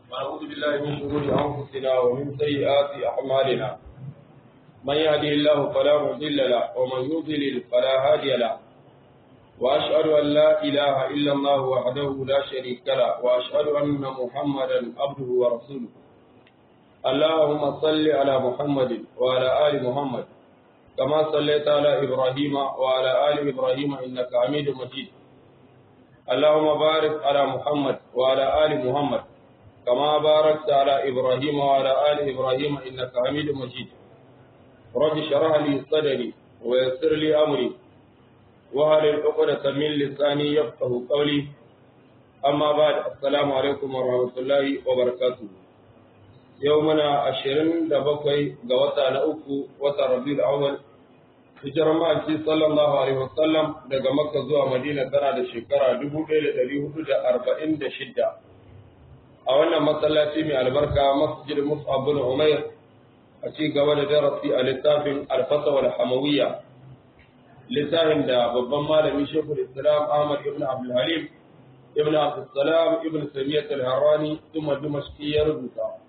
ونعوذ بالله من شرور أنفسنا ومن سيئات أعمالنا من يهده الله فلا مضل له ومن يضلل فلا هادي له وأشهد أن لا إله إلا الله وحده لا شريك له وأشهد أن محمدا عبده ورسوله اللهم صل على محمد وعلى آل محمد كما صليت على إبراهيم وعلى آل إبراهيم إنك حميد مجيد اللهم بارك على محمد وعلى آل محمد كما باركت على إبراهيم وعلى آل إبراهيم إنك حميد مجيد رب اشرح لي صدري ويسر لي أمري وهل العقدة من لساني يفقه قولي أما بعد السلام عليكم ورحمة الله وبركاته يومنا عشرين دبقي قوتا نأكو وتربي الأول hijirar ma'aiki sallallahu alaihi wasallam daga makka zuwa madina tana da shekara 1446 a wannan masallaci mai albarka masjid mus'ab bin umair a ci gaba da darasi a littafin alfasa wal hamawiyya littafin da babban malami shekul islam ahmad ibn abdul halim ibn abdul salam ibn samiyat al-harrani kuma dimashqi ya rubuta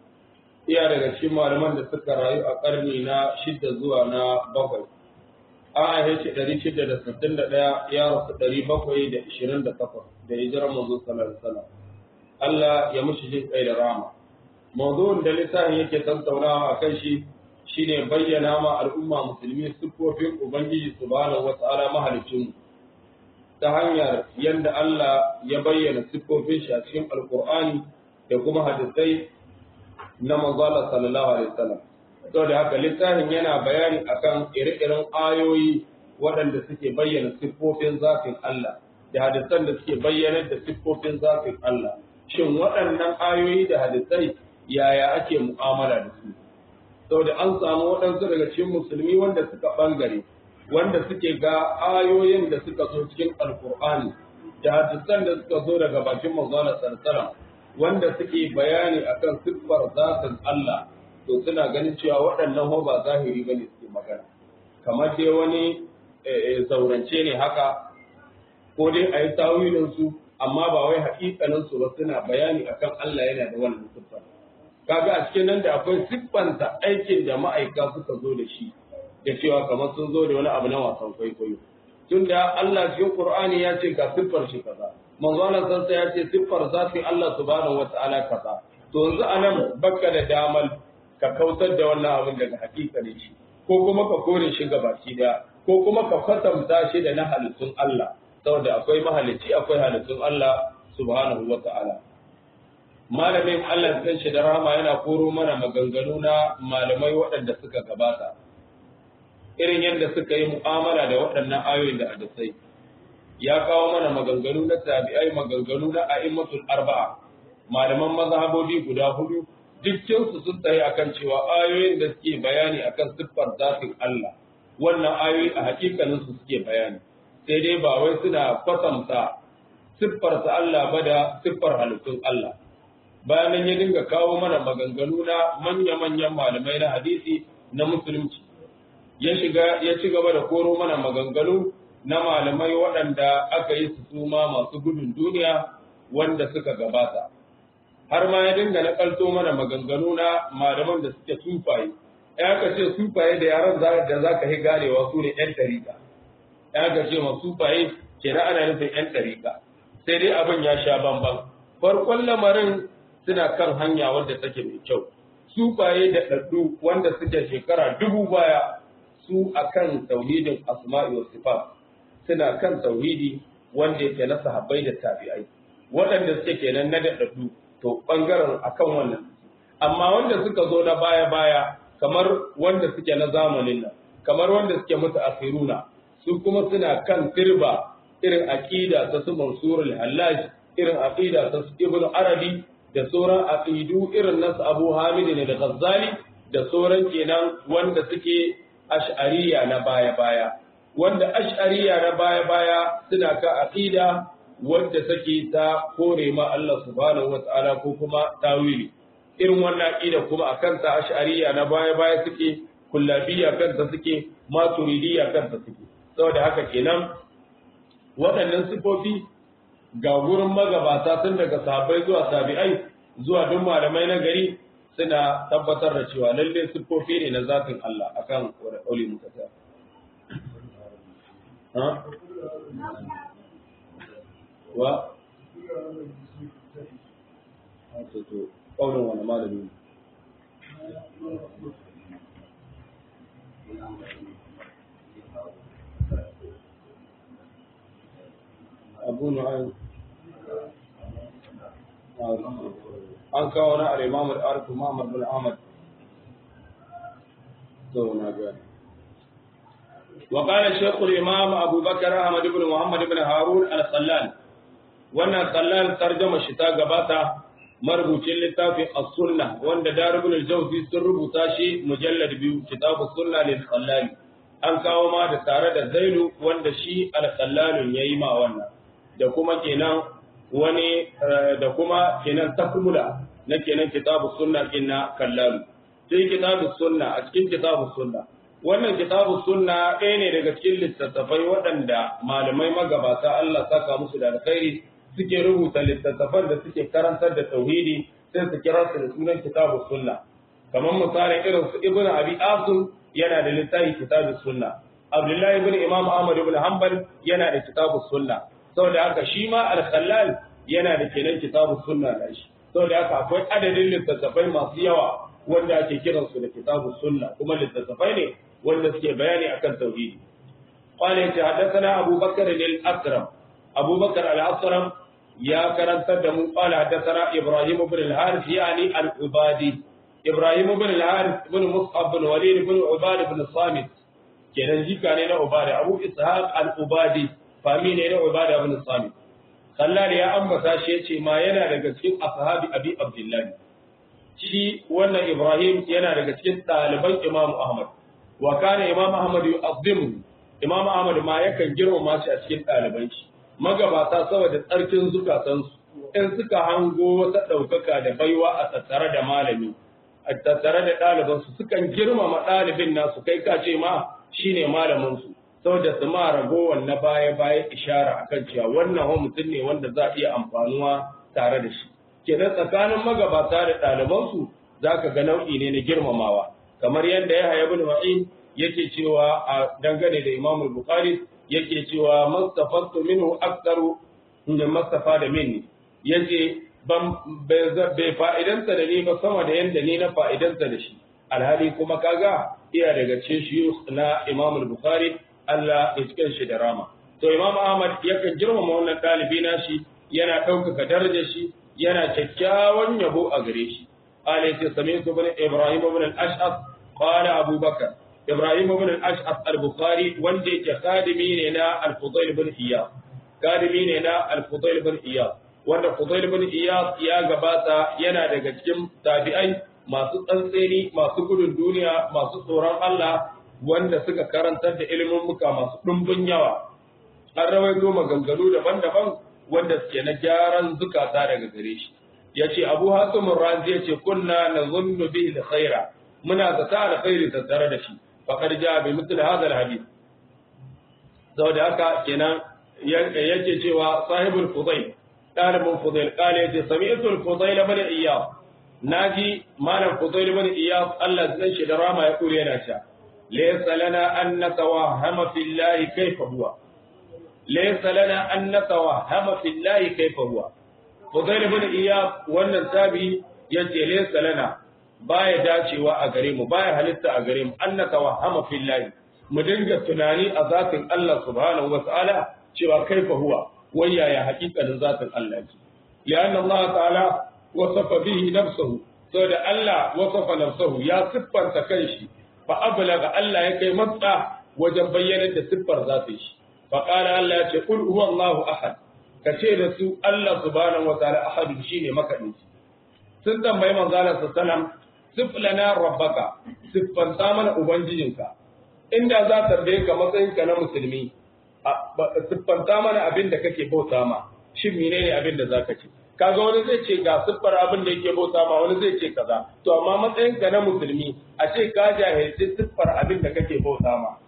iya daga cikin malaman da suka rayu a karni na shidda zuwa na bakwai an haife shi ɗari shida da sittin da ɗaya ya rasu ɗari bakwai da ishirin da takwas da hijirar manzo sallallahu alaihi Allah ya mushi jin kai da rama mawdu'in da littafin yake tattaunawa a kan shi shine bayyana ma al'umma musulmi siffofin ubangiji subhanahu wata'ala mahalicin ta hanyar yadda Allah ya bayyana siffofin shi a cikin alqur'ani da kuma hadisai na manzo sallallahu alaihi wasallam saboda haka littafin yana bayani akan ire-iren ayoyi waɗanda suke bayyana siffofin zafin Allah da hadisan da suke bayyanar da siffofin zafin Allah shin waɗannan ayoyi da hadisai yaya ake mu'amala da su saboda an samu waɗansu daga cikin musulmi wanda suka ɓangare wanda suke ga ayoyin da suka zo cikin alkur'ani da hadisan da suka zo daga bakin manzon sallallahu wanda suke bayani akan siffar zatin Allah to suna ganin cewa waɗannan ba zahiri ba ne suke magana kamar dai wani zaurance ne haka ko dai a yi tawilinsu amma ba wai haƙiƙanin su ba suna bayani akan Allah yana da wannan siffar kaga a cikin nan da akwai siffanta aikin da ma'aika suka zo da shi da cewa kamar sun zo da wani abu na wasan kwaikwayo tunda Allah cikin Qur'ani ya ce ga siffar shi kaza manzo Allah sansa ya ce siffar zafi Allah subhanahu wata'ala kaza to yanzu anan baka da damal ka kautar da wannan abin daga hakikalin shi ko kuma ka kore shi gabaki da ko kuma ka kwatanta shi da na halittun Allah saboda akwai mahalicci akwai halittun Allah subhanahu wa ta'ala malamin Allah kan shi da rahama yana koro mana maganganu na malamai waɗanda suka gabata irin yadda suka yi mu'amala da waɗannan ayoyin da hadisai ya kawo mana maganganu na tabi'ai maganganu na a'immatul arba'a malaman mazhabobi guda hudu dukkansu sun tsaye akan cewa ayoyin da suke bayani akan siffar zafin Allah wannan ayoyi a hakikanin su suke bayani sai dai ba wai suna kwatanta siffar sa Allah ba da siffar halittun Allah bayan nan ya dinga kawo mana maganganu na manya-manyan malamai na hadisi na musulunci ya shiga ya ci gaba da koro mana maganganu na malamai waɗanda aka yi su suma masu gudun duniya wanda suka gabata har ma ya dinga nakalto mana maganganu na malaman da suke sufaye ya ka ce sufaye da yaran da za ka yi ganewa su ne yan tarika ya ka ce ma sufaye kenan ana nufin yan tarika sai dai abin ya sha bamban farkon lamarin suna kan hanya wanda take mai kyau sufaye da ɗaɗɗu wanda suke shekara dubu baya su akan tauhidin asma'i wa sifat suna kan tauhidi wanda yake na sahabbai da tabi'ai waɗanda suke kenan na daɗaɗɗu to ɓangaren akan wannan amma wanda suka zo na baya-baya kamar wanda suke na zamanin nan kamar wanda suke mutu asiruna su kuma suna kan firba irin aqida ta su mansur al-hallaj irin aqida ta su ibn arabi da sauran aqidu irin nasu abu hamid ne da ghazali da sauran kenan wanda suke ash'ariya na baya-baya wanda ash'ariya na baya-baya suna ka aqida wadda take ta kore ma Allah subhanahu wa ta'ala ko kuma tawili irin wannan aqida kuma akan ta ash'ariyya na baya baya suke kullabiyya kanta suke maturidiyya kanta suke saboda haka kenan waɗannan sifofi ga gurin magabata tun daga sahabbai zuwa tabi'ai zuwa duk malamai na gari suna tabbatar da cewa lalle siffofi ne na zatin Allah akan wani muka ta ha wa to to kaunin wani malami ne abu nu'aym an kawo na al-imam al-arif Muhammad bin Ahmad to na ga wa qala shaykh al-imam Abu Bakar Ahmad ibn Muhammad ibn Harun al-Khallal wannan Khallal tarjuma shi ta gabata marubucin littafin as-sunnah wanda Darul al-Jawzi sun rubuta shi mujallad biyu kitab as-sunnah lil Khallal an kawo ma da tare da Zailu wanda shi al-Khallal yayi ma wannan da kuma kenan wani da kuma kenan takmula na kenan kitabu sunna inna kallalu sai kitabu sunna a cikin kitabu sunna wannan kitabu sunna ɗaya ne daga cikin littattafai waɗanda malamai magabata Allah saka musu da alkhairi suke rubuta littattafan da suke karantar da tauhidi sai su kira su da sunan kitabu sunna kamar misalin irin su ibnu abi asim yana da littafi kitabu sunna abdullahi ibn imam ahmad ibn hanbal yana da kitabu sunna saboda haka shi ma al-khallal yana da kenan kitabu sunna da shi saboda haka akwai adadin littattafai masu yawa wanda ake kiran su da kitabu sunna kuma littattafai ne wanda suke bayani akan tauhidi qala ya hadathana abu bakr al-asram abu bakr al-asram ya karantar da mu qala hadathana ibrahim ibn al-harith yani al-ubadi ibrahim ibn al-harith ibn mus'ab ibn walid ibn ubad ibn samit kenan jika ne na ubadi abu ishaq al-ubadi fami ne na ubada ibn samit sallar ya ambata shi yace ma yana daga cikin ashabi abi abdullahi shi wannan ibrahim yana daga cikin ɗaliban imam ahmad wa kana imam ahmad yu'azzimu imam ahmad ma yakan girmama shi a cikin ɗaliban shi magabata saboda tsarkin zukatansu in suka hango wata ɗaukaka da baiwa a tattare da malami a tattare da ɗalibansu sukan girmama ɗalibin nasu kai ka ce ma shine malaminsu saboda su ma ragowar na baya-baya ishara akan cewa wannan wa mutum ne wanda za a iya amfanuwa tare da shi kenan tsakanin magabata da ɗalibansu za ka ga nau'i ne na girmamawa kamar yadda ya haya bin ma'in yake cewa a dangane da imam bukhari yake cewa mastafantu minhu aktaru min mastafa da minni yace ban bai fa'idansa da ni ba sama da yanda ni na fa'idansa da shi alhali kuma kaga iya daga cikin shi na imam bukhari Allah ya cikin shi da rama. To Imam Ahmad yakan girmama wannan ɗalibi nashi yana ɗaukaka darajar shi yana kyakkyawan yabo a gare shi. Ala yace sami'tu bin Ibrahim ibn al-Ash'ab qala Abu Bakar. Ibrahim ibn al-Ash'ab al-Bukhari wanda yake kadimi ne na al-Fudayl ibn Iyad. Kadimi ne na al-Fudayl ibn Iyad. Wanda Fudayl ibn Iyad ya gabata yana daga cikin tabi'ai masu tsantseni, masu gudun duniya, masu tsoron Allah, wanda suka karantar da ilimin muka masu ɗumbin yawa an rawaito maganganu daban-daban wanda suke na gyaran zukata daga gare shi ya ce abu hasimin razi ya ce kunna na zunnu bihi da khaira muna zata alkhairi tattare da shi faƙar ja bai mutu da hadal hadis saboda haka kenan yake cewa sahibul fudail ɗalibin fudail ƙala ya ce sami'atul fudail bane iyas naji malam fudail bane iyas Allah zan shi da rama ya kure yana cewa ليس لنا أن نتوهم في الله كيف هو ليس لنا أن نتوهم في الله كيف هو فضيل بن إياب wannan tabi yace laysa lana baya dacewa a gare mu baya halitta a gare mu an natawahama fillahi mu dinga tunani a zatin Allah subhanahu wa ta'ala cewa kaifa huwa wayya ya haƙiƙanin zatin Allah ce lianna Allah ta'ala wasafa bihi nafsuhu saboda Allah wasafa nafsuhu ya siffanta kanshi fa ablaga Allah ya kai matsa wajen bayyana da siffar zata shi fa qala Allah ya ce kul huwa Allahu ahad ka ce da su Allah subhanahu wa ta'ala ahad shine makadinci sun tambayi manzo Allah sallallahu sif lana rabbaka siffanta mana ubangijinka inda za ta tambaye ka matsayinka na musulmi siffanta mana abin da kake bauta ma shin menene abin da zaka ce kaga wani zai ce ga siffar abin da yake bauta ma wani zai ce kaza to amma matsayin ka na musulmi a ce ka jahilci siffar abin da kake bauta ma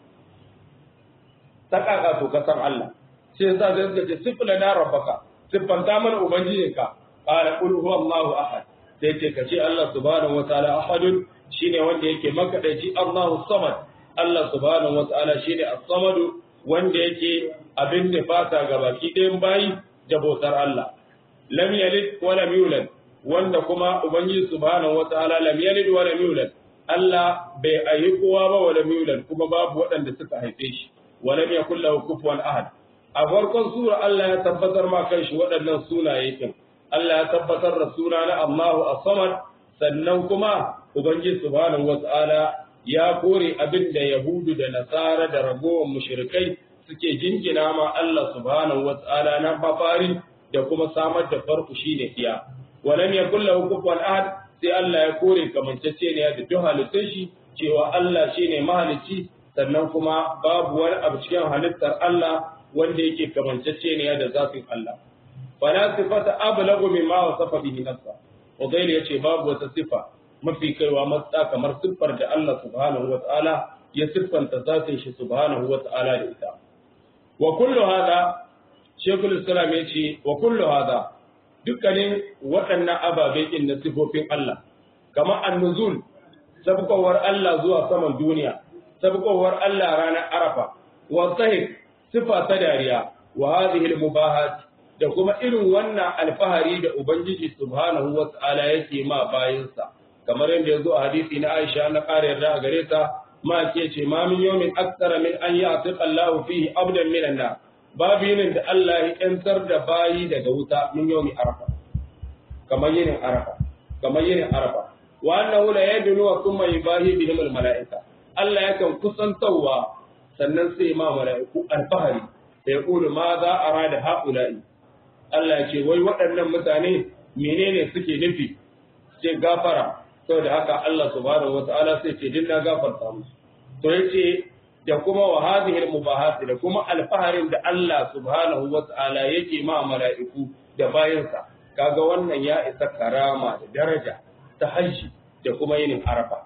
ta kaka to ka san Allah sai yasa zai suka ce siffla na rabbaka siffanta mana ubangijinka qala qul huwallahu ahad sai ce kace Allah subhanahu wataala ahadun shine wanda yake makadaici Allahu samad Allah subhanahu wataala shine as-samadu wanda yake abin da fata ga baki ɗayan bayi da bautar Allah lam yalid wa lam yulad wanda kuma ubangiji subhanahu wataala lam yalid wa lam yulad Allah bai ayi kowa ba wa lam yulad kuma babu waɗanda suka haife shi wa lam yakul lahu kufuwan ahad a farkon sura Allah ya tabbatar ma kanshi waɗannan sunaye din Allah ya tabbatar da suna na Allahu as-samad sannan kuma ubangiji subhanahu wataala ya kore abin da Yahudu da Nasara da ragowar mushrikai suke jingina ma Allah subhanahu wataala na mafari da kuma samar da farko shine iya walam yakul lahu kufuwan ahad sai Allah ya kore kamanceceniya da duk halittun shi cewa Allah shine mahalicci sannan kuma babu wani abu cikin halittar Allah wanda yake kamanceceniya da zafin Allah fala sifata ablagu mimma wasafa bihi nafsa Udail yace babu wata sifa mafi kaiwa matsa kamar siffar da Allah subhanahu wataala ya siffanta zatin shi subhanahu wataala da ita wa kullu hada Sheikhul Islam yace wa kullu hada dukkanin waɗannan ababe din na sifofin Allah kamar an-nuzul sabkowar Allah zuwa saman duniya sabkowar Allah ranar Arafa wa sahih sifa ta dariya wa hadhihi al-mubahat da kuma irin wannan alfahari da Ubangiji subhanahu wa ta'ala yake ma bayinsa, kamar yadda ya zo a hadisi na Aisha na ƙara yarda a gare ta, ma ke ce, ma min yomin aksara min an yi a Allah fihi abdan minan na, babu yinin da Allah ya ‘yantar da bayi daga wuta min yomi arafa, kamar yinin arafa, kamar yinin arafa. Wa annahu la yadunu wa kuma yubahi bihim al mala'ika. Allah yakan kusantawa sannan sai ma mala'iku alfahari sai ya kulu ma za a rada ha'ula'i Allah ce wai waɗannan mutane menene suke nufi ce gafara saboda haka Allah subhanahu wata'ala sai ce dinna gafarta musu to yace da kuma wa hadhihi al-mubahat da kuma alfaharin da Allah subhanahu wata'ala yake ma mala'iku da bayansa kaga wannan ya isa karama da daraja ta hajji da kuma yinin arafa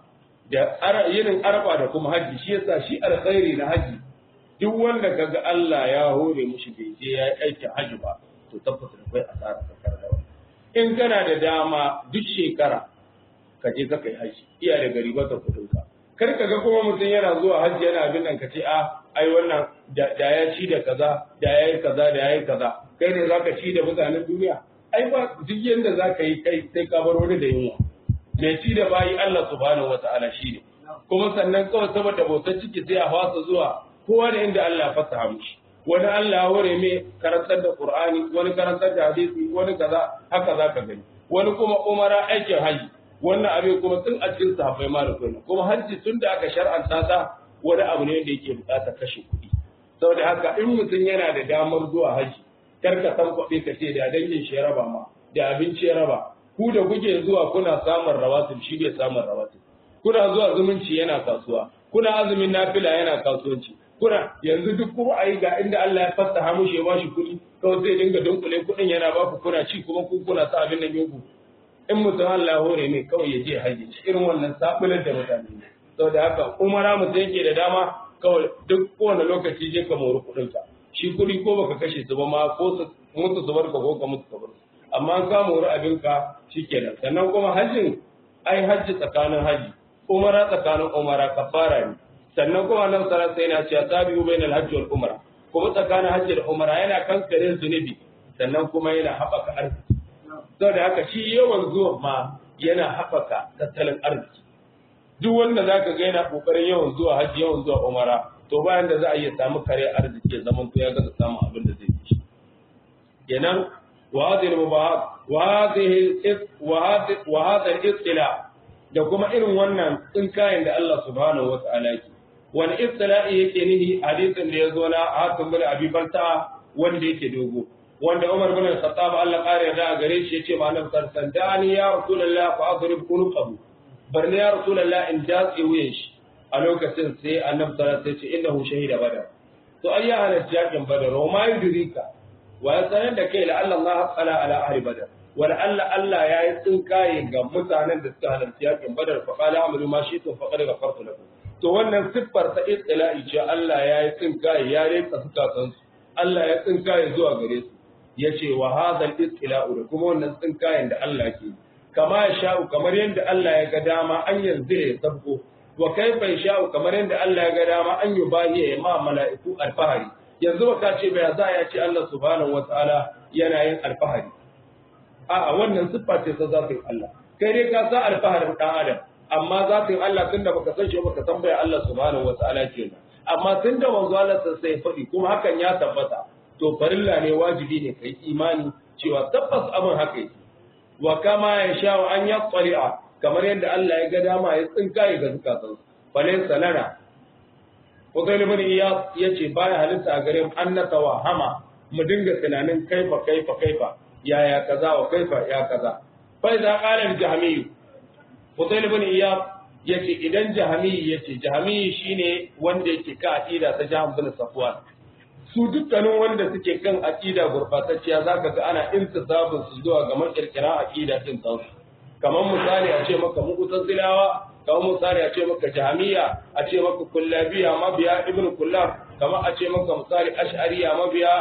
da yinin arafa da kuma hajji shi yasa shi alkhairi na hajji duk wanda kaga Allah ya hore mushi bai je ya yi aikin hajji ba to tabbata da kai asara ta karda wani in kana da dama duk shekara ka je ka kai haji iya da gari ba ta kudin ka kar ka ga kuma mutum yana zuwa haji yana abin nan ka ce a ai wannan da ya ci da kaza da ya yi kaza da ya yi kaza kai ne zaka ci da mutanen duniya ai ba duk yanda zaka yi kai sai ka bar wani da yunwa mai ci da bayi Allah subhanahu wataala shi ne kuma sannan kawai saboda bautar ciki sai a fasa zuwa kowa da inda Allah ya fasaha mushi wani Allah ware mai karantar da Qur'ani wani karantar da hadisi wani kaza haka zaka gani wani kuma umara aikin haji wannan abin kuma tun a cikin sahabbai ma da kuma kuma haji tun da aka shar'anta ta wani abu ne da yake buƙatar kashe kuɗi saboda haka in mutum yana da damar zuwa haji kar ka san kuɗi ka ce da dangin shi raba ma da abinci ya raba ku da kuke zuwa kuna samun rawatin shi bai samun rawatin kuna zuwa zumunci yana kasuwa kuna azumin nafila yana kasuwanci kuna yanzu duk kuma a yi ga inda Allah ya fasaha mushi ya bashi kuɗi kawai zai dinga dunkule kuɗin yana ba ku kuna ci kuma ku kuna sa abin nan yanku in mutum Allah hore ne kawai ya je haji irin wannan sabular da mutane ne saboda haka umara mutum yake da dama kawai duk kowane lokaci je ka mori kuɗin ka shi kuɗi ko baka kashe su ba ma ko su mutu su barka ko ka mutu ka bar su amma an ka mori abin ka shikenan sannan kuma hajjin ai hajji tsakanin haji umara tsakanin umara kafara ne sannan kuma nan sara sai na cewa tabi'u bainal hajji wal umra kuma tsakanin hajji da umra yana kankare zunubi sannan kuma yana haɓaka arziki saboda haka shi yawan zuwa ma yana haɓaka tattalin arziki duk wanda zaka ga yana kokarin yawan zuwa hajji yawan zuwa umara to bayan da za a iya samu kare arziki ya zaman to ya ga samu abin da zai yi kenan wa hadhihi mubahat wa hadhihi wa hadhihi wa hadhihi da kuma irin wannan tsinkayen da Allah subhanahu wa ta'ala yake wani istila'i yake nihi hadisin da ya zo na hakan bin abi balta wanda yake dogo wanda Umar bin Khattab Allah kare da gare shi yace ma annabi sallallahu ya rasulullah fa adrib qulqahu barni ya rasulullah in jatsi wuyan shi a lokacin sai annabi sallallahu alaihi wasallam ya ce innahu shahida badar to ayya ala jakin badar wa ma yudrika wa ya sanar da kai la Allah qala ala ahli badar wala Allah Allah ya yi tsinkaye ga mutanen da suka halarci yakin badar fa qala amalu ma shi to faqad ghafartu lakum to wannan siffar ta istila'i ce Allah ya yi tsinkaye ya rika suka san su Allah ya tsinkaye zuwa gare su yace wa hadha al-istila'u da kuma wannan tsinkayen da Allah ke kama ya sha'u kamar yadda Allah ya ga dama an yanzu ya sabko wa kaifa ya sha'u kamar yadda Allah ya ga dama an yi bahiya ya ma mala'iku alfahari yanzu ba ka ce bai za ya ce Allah subhanahu wataala yana yin alfahari a'a wannan siffa ce ta zafin Allah kai dai ka sa alfaharin dan adam amma zafin Allah tunda baka san shi baka san bai Allah subhanahu wataala kenan amma tunda manzo Allah sai faɗi kuma hakan ya tabbata to farilla ne wajibi ne kai imani cewa tabbas abin haka yake wa kama ya sha an ya tsari'a kamar yadda Allah ya ga dama ya tsinka ya ga zukatan balai salana Uzail ibn Iyas yace baya halitta a gare mu an hama mu dinga tunanin kaifa kaifa kaifa yaya kaza wa kaifa ya kaza fa idza qala al-jahmi Uzail ibn Iyas yace idan jahmi yace jahmi shine wanda yake ka aqida ta Jahm bin Safwan su dukkanin wanda suke kan aqida gurbatacciya zaka ga ana intisabin su zuwa ga makirkira aqida din tsansu kamar misali a ce maka mu'tazilawa kamar misali a ce maka jahmiya a ce maka kullabiya mabiya ibnu kullab kamar a ce maka misali ash'ariya mabiya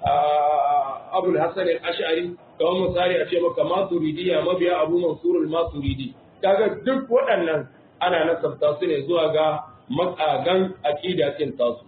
abul hasan al-ash'ari kamar misali a ce maka maturidiya mabiya abu mansur al-maturidi kaga duk waɗannan ana nasabta su ne zuwa ga makagan aqida din tasu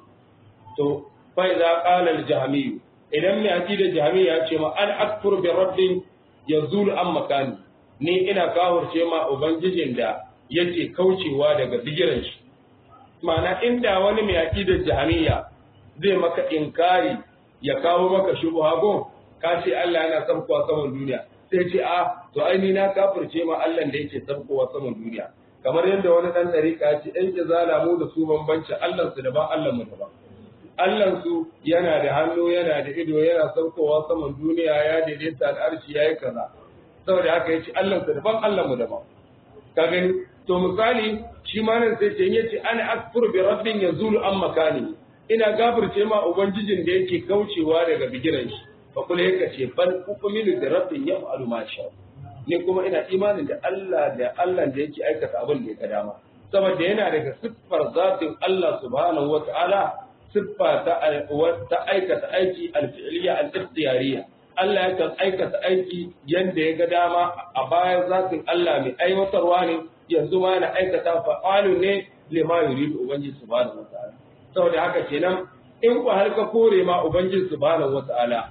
to fa idza qala al-jahmi idan mai aqida jahmi ya ce ma an akfur bi rabbin yazul an makani ni ina kawurce ma ubangijin da yake kaucewa daga bigiran shi ma'ana inda wani mai aqidar jahmiya zai maka inkari ya kawo maka shubha go ka ce Allah yana sabkowa saman duniya sai ce a to ai ni na kafirce ma Allah da yake sabkowa saman duniya kamar yadda wani dan dariƙa ce ɗan izala mu da su bambanci Allah su daban Allah mu daban Allah su yana da hannu yana da ido yana saukowa saman duniya ya daidaita al'arshi yayi kaza saboda haka yace Allah su daban Allah mu daban ka gani to misali shi ma nan sai ce yace ana akfur bi rabbin yazulu an makani ina gafirce ma ubangijin da yake kaucewa daga bigiran shi fa kula yake ce bal uqmilu bi rabbin yaf'alu ma sha ni kuma ina imanin da Allah da Allah da yake aikata abin da ya ga dama saboda yana daga siffar zatin Allah subhanahu wata'ala siffa ta ta aikata aiki al-fi'liya al-ikhtiyariya Allah yakan aikata aiki yanda ya ga dama a bayan zatin Allah mai aiwatarwa ne yanzu ma yana aikata fa'alu ne lima yuridu ubangiji subhanahu wata'ala saboda haka kenan in ku har ka kore ma ubangiji subhanahu wata'ala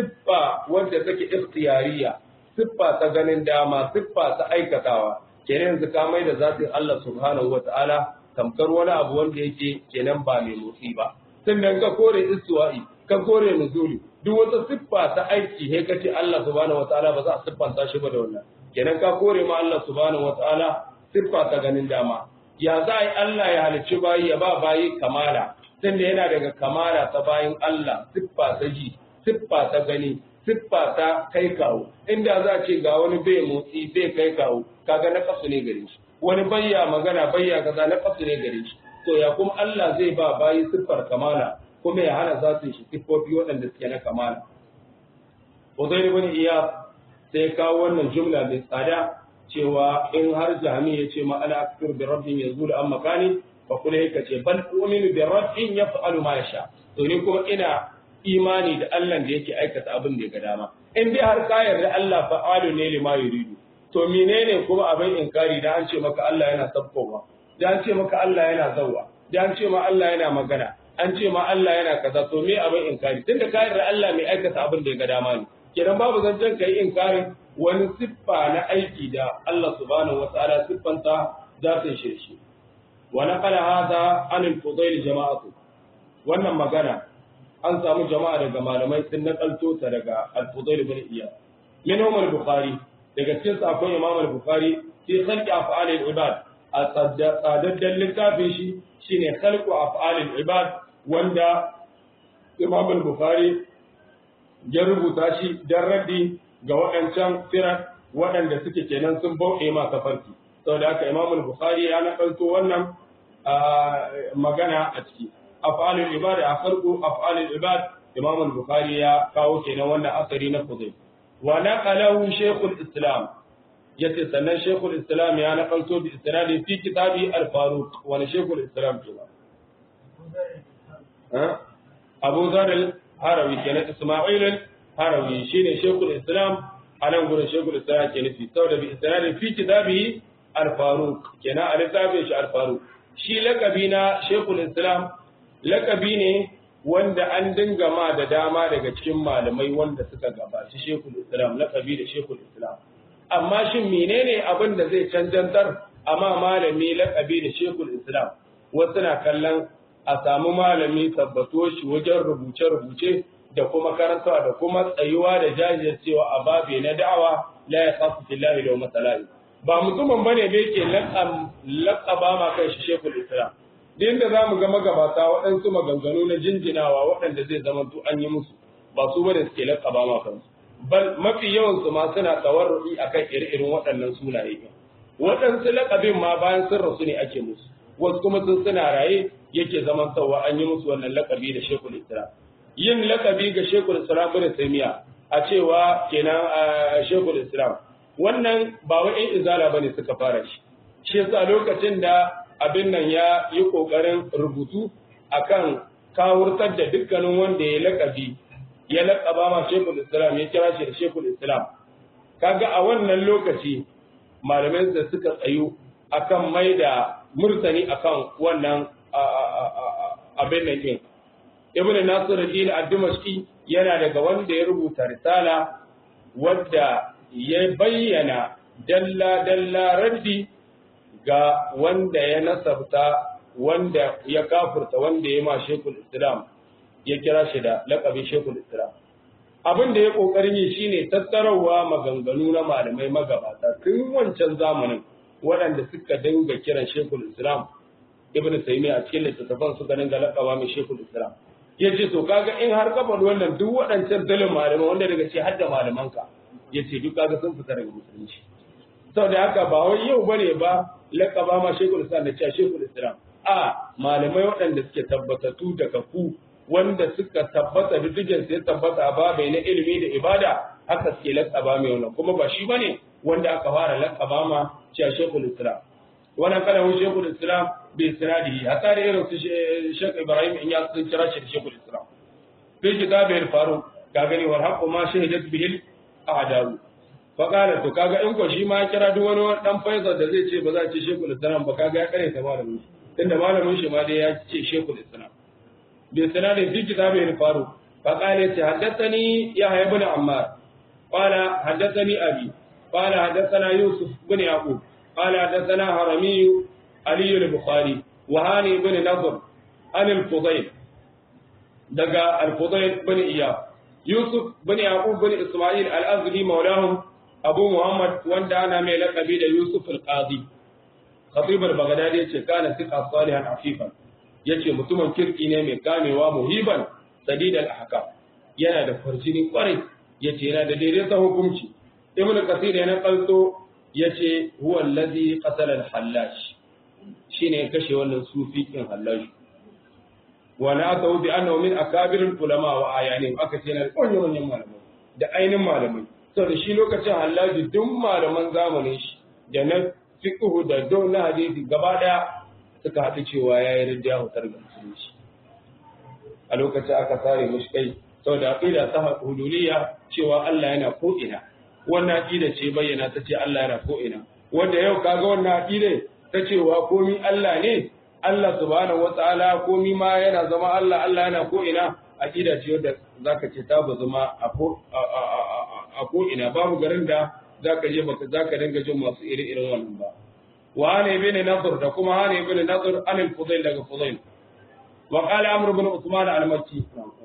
siffa wanda take ikhtiyariya siffa ta ganin dama siffa ta aikatawa kenan yanzu ka mai da zatin Allah subhanahu wata'ala tamkar wani abu wanda yake kenan ba mai motsi ba sannan ka kore istiwa'i ka kore nuzuli duk wata siffa ta aiki he kace Allah subhanahu wata'ala ba za a siffanta shi ba da wannan kenan ka kore ma Allah subhanahu wata'ala siffa ta ganin dama ya za a yi Allah ya halicci bayi ya ba bayi kamala tunda yana daga kamala ta bayin Allah siffa ta ji siffa ta gani siffa ta kai kawo inda za a ce ga wani bai motsi bai kai kawo kaga na kasu ne gare shi wani bayya magana bayya kaza na kasu ne gare shi to ya kuma Allah zai ba bayi siffar kamala kuma ya hana za su shi siffofi waɗanda suke na kamala Uzair ibn Iyas sai kawo wannan jumla mai tsada cewa in har jami ya ce ma ana akfir bi rabbin yazulu an makani fa kula yake ce bal u'minu bi rabbin yaf'alu ma yasha to ni kuma ina imani da Allah da yake aikata abin da ya ga dama in dai har ka yarda Allah fa'alu ne lima yuridu to menene kuma abin inkari da an ce maka Allah yana sabkowa da an ce maka Allah yana zawwa da an ce ma Allah yana magana an ce ma Allah yana kaza to me abin inkari tunda ka yarda Allah mai aikata abin da ya ga dama ne kenan babu zancen kai inkarin wani siffa na aiki da Allah subhanahu wataala siffanta zatin shirshi wa naqala hadha an al-fudayl jama'atu wannan magana an samu jama'a daga malamai sun nakalto ta daga al-fudayl ibn iyad minhum al-bukhari daga cikin sa akwai imam al-bukhari fi khalqi af'al al-ibad a tsadaddan littafin shi shine khalqu af'al al-ibad wanda imam al-bukhari ya rubuta shi dan raddi ga waɗancan firar waɗanda suke kenan sun bauɗe ma tafarki saboda haka imam al-bukhari ya nakalto wannan magana a ciki af'alul ibad a farko af'alul ibad imam al-bukhari ya kawo kenan wannan asari na fudayl wa naqalahu shaykhul islam yace sannan shaykhul islam ya nakalto bi isnadi fi kitabi al-faruq wa shaykhul islam kenan abu zar al-harawi kenan isma'il al-harawi shine shaykhul islam anan gurin shekul islam ke nufi saboda bi isnadin fi kitabihi al-faruq kenan a littafin shi al-faruq shi lakabi na shekul islam lakabi ne wanda an dinga ma da dama daga cikin malamai wanda suka gabaci shekul islam lakabi da shekul islam amma shin menene abin da zai canjantar amma malami lakabi da shekul islam wasu na kallon a samu malami tabbato shi wajen rubuce-rubuce da kuma karantawa da kuma tsayuwa da jajircewa a babe na da'awa la ya kafu fillahi da masalahi ba mutumin bane da yake laƙaba ma kai shi shekul islam din da zamu ga magabata waɗansu maganganu na jinjinawa waɗanda zai zama to an yi musu ba su bane suke laƙaba ma kansu bal mafi yawan su ma suna tawarru'i akan ire-iren waɗannan sunaye waɗansu laƙabin ma bayan sun rasu ne ake musu wasu kuma sun suna raye yake zaman sauwa an yi musu wannan lakabi da shekul islam yin lakabi ga shekul islam bin taimiya a cewa kenan shekul islam wannan ba wai in izala bane suka fara shi shi yasa lokacin da abin nan ya yi kokarin rubutu akan kawurtar da dukkanin wanda ya lakabi ya lakaba ma shekul islam ya kira shi da shekul islam kaga a wannan lokaci malamai da suka tsayu akan mai da murtani akan wannan abin nan din ibn nasir al-din ad-dimashqi yana daga wanda ya rubuta risala wadda ya bayyana dalla dalla raddi ga wanda ya nasabta wanda ya kafurta wanda ya ma shekul islam ya kira shi da laƙabin shekul islam abin da ya ƙoƙarin yi shine tattarawa maganganu na malamai magabata tun wancan zamanin waɗanda suka dinga kiran shekul islam ibn taymiya a cikin littattafan suka dinga laƙaba mai shekul islam ya ce to kaga in har kafa wannan duk waɗancan dalin malamai wanda daga ce hadda malamanka ya ce duk kaga sun fita daga musulunci saboda haka ba wai yau bane ba laƙaba ma shekul islam da cewa shekul islam a malamai waɗanda suke tabbatattu da kafu wanda suka tabbata diddigin sai tabbata a babai na ilimi da ibada haka suke laƙaba mai wannan kuma ba shi bane wanda aka fara laƙaba ma cewa shekul islam wannan kalamin shekul islam bai sinadi hatta da irin su shek ibrahim in ya sun kira shi da shekul islam fi kitabil faru ka gani war haqqu ma shahidat bihil a'dalu fa qala to kaga in ko shi ma kira duk wani dan faisal da zai ce ba za a ce shekul islam ba kaga ya kare ta malamin shi tunda malamin shi ma dai ya ce shekul islam bi sinadi fi kitabil faru fa qala ta haddathani yahya ibn ammar qala haddathani abi قال حدثنا يوسف بن يعقوب قال حدثنا هرمي علي البخاري وهاني بن نضر عن الفضيل دقا الفضيل بن إياب يوسف بن يعقوب بن إسماعيل الأزدي مولاهم أبو محمد واندا أنا ميلك بيد يوسف القاضي خطيب البغدادي كان ثقة صالحا عفيفا yace mutumin kirki ne mai kamewa muhiban sadidal ahkam yana da farjini kwarai yace yana da daidai hukunci ibnu kasir ya nakalto yace huwa allazi qatala al-hallash shine kashe wannan sufi kin hallash wa na aka bi annahu min akabir al-ulama wa ayanin aka ce na kunyo manyan malamai da ainin malamai saboda shi lokacin hallaji duk malaman zamanin shi da na fiqhu da don na hadisi gaba daya suka haɗu cewa yayi ridda hutar ga musulunci a lokacin aka sare mushi kai saboda aqida ta hululiyya cewa Allah yana ko ina wannan aqida ce bayyana ta ce Allah yana ko ina wanda yau kaga wannan aqida ta cewa komi Allah ne Allah subhanahu wataala komi ma yana zama Allah Allah yana ko ina aqida ce wanda zaka ce ta zama a ko a ko ina babu garin da zaka je baka zaka dinga jin masu iri irin wannan ba wa ana ibn nadr da kuma ana ibn nadr an al-fudail daga fudail wa qala amr ibn usman al-makki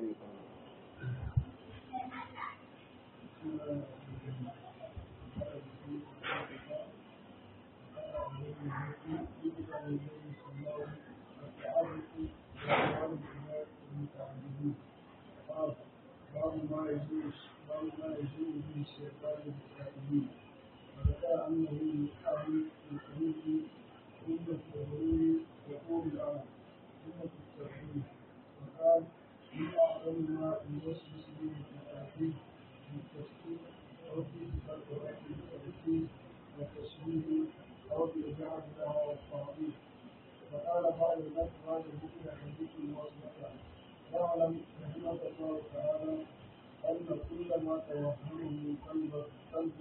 باب ما يجوز باب ما يجوز من الشيطان الكائنين وذكر انه من اهل الخلود ثم التغرير يقول الامر ثم التوحيد وقال من اعظم ما يوسوس به التوحيد من التفكير او في صفات ربه التوحيد والتشبيه او في جعل لها والتعظيم وقال بعض الناس هذا الذكر حديث واصبح واعلم رحمك الله تعالى أن كل ما توهمه قلبك قلب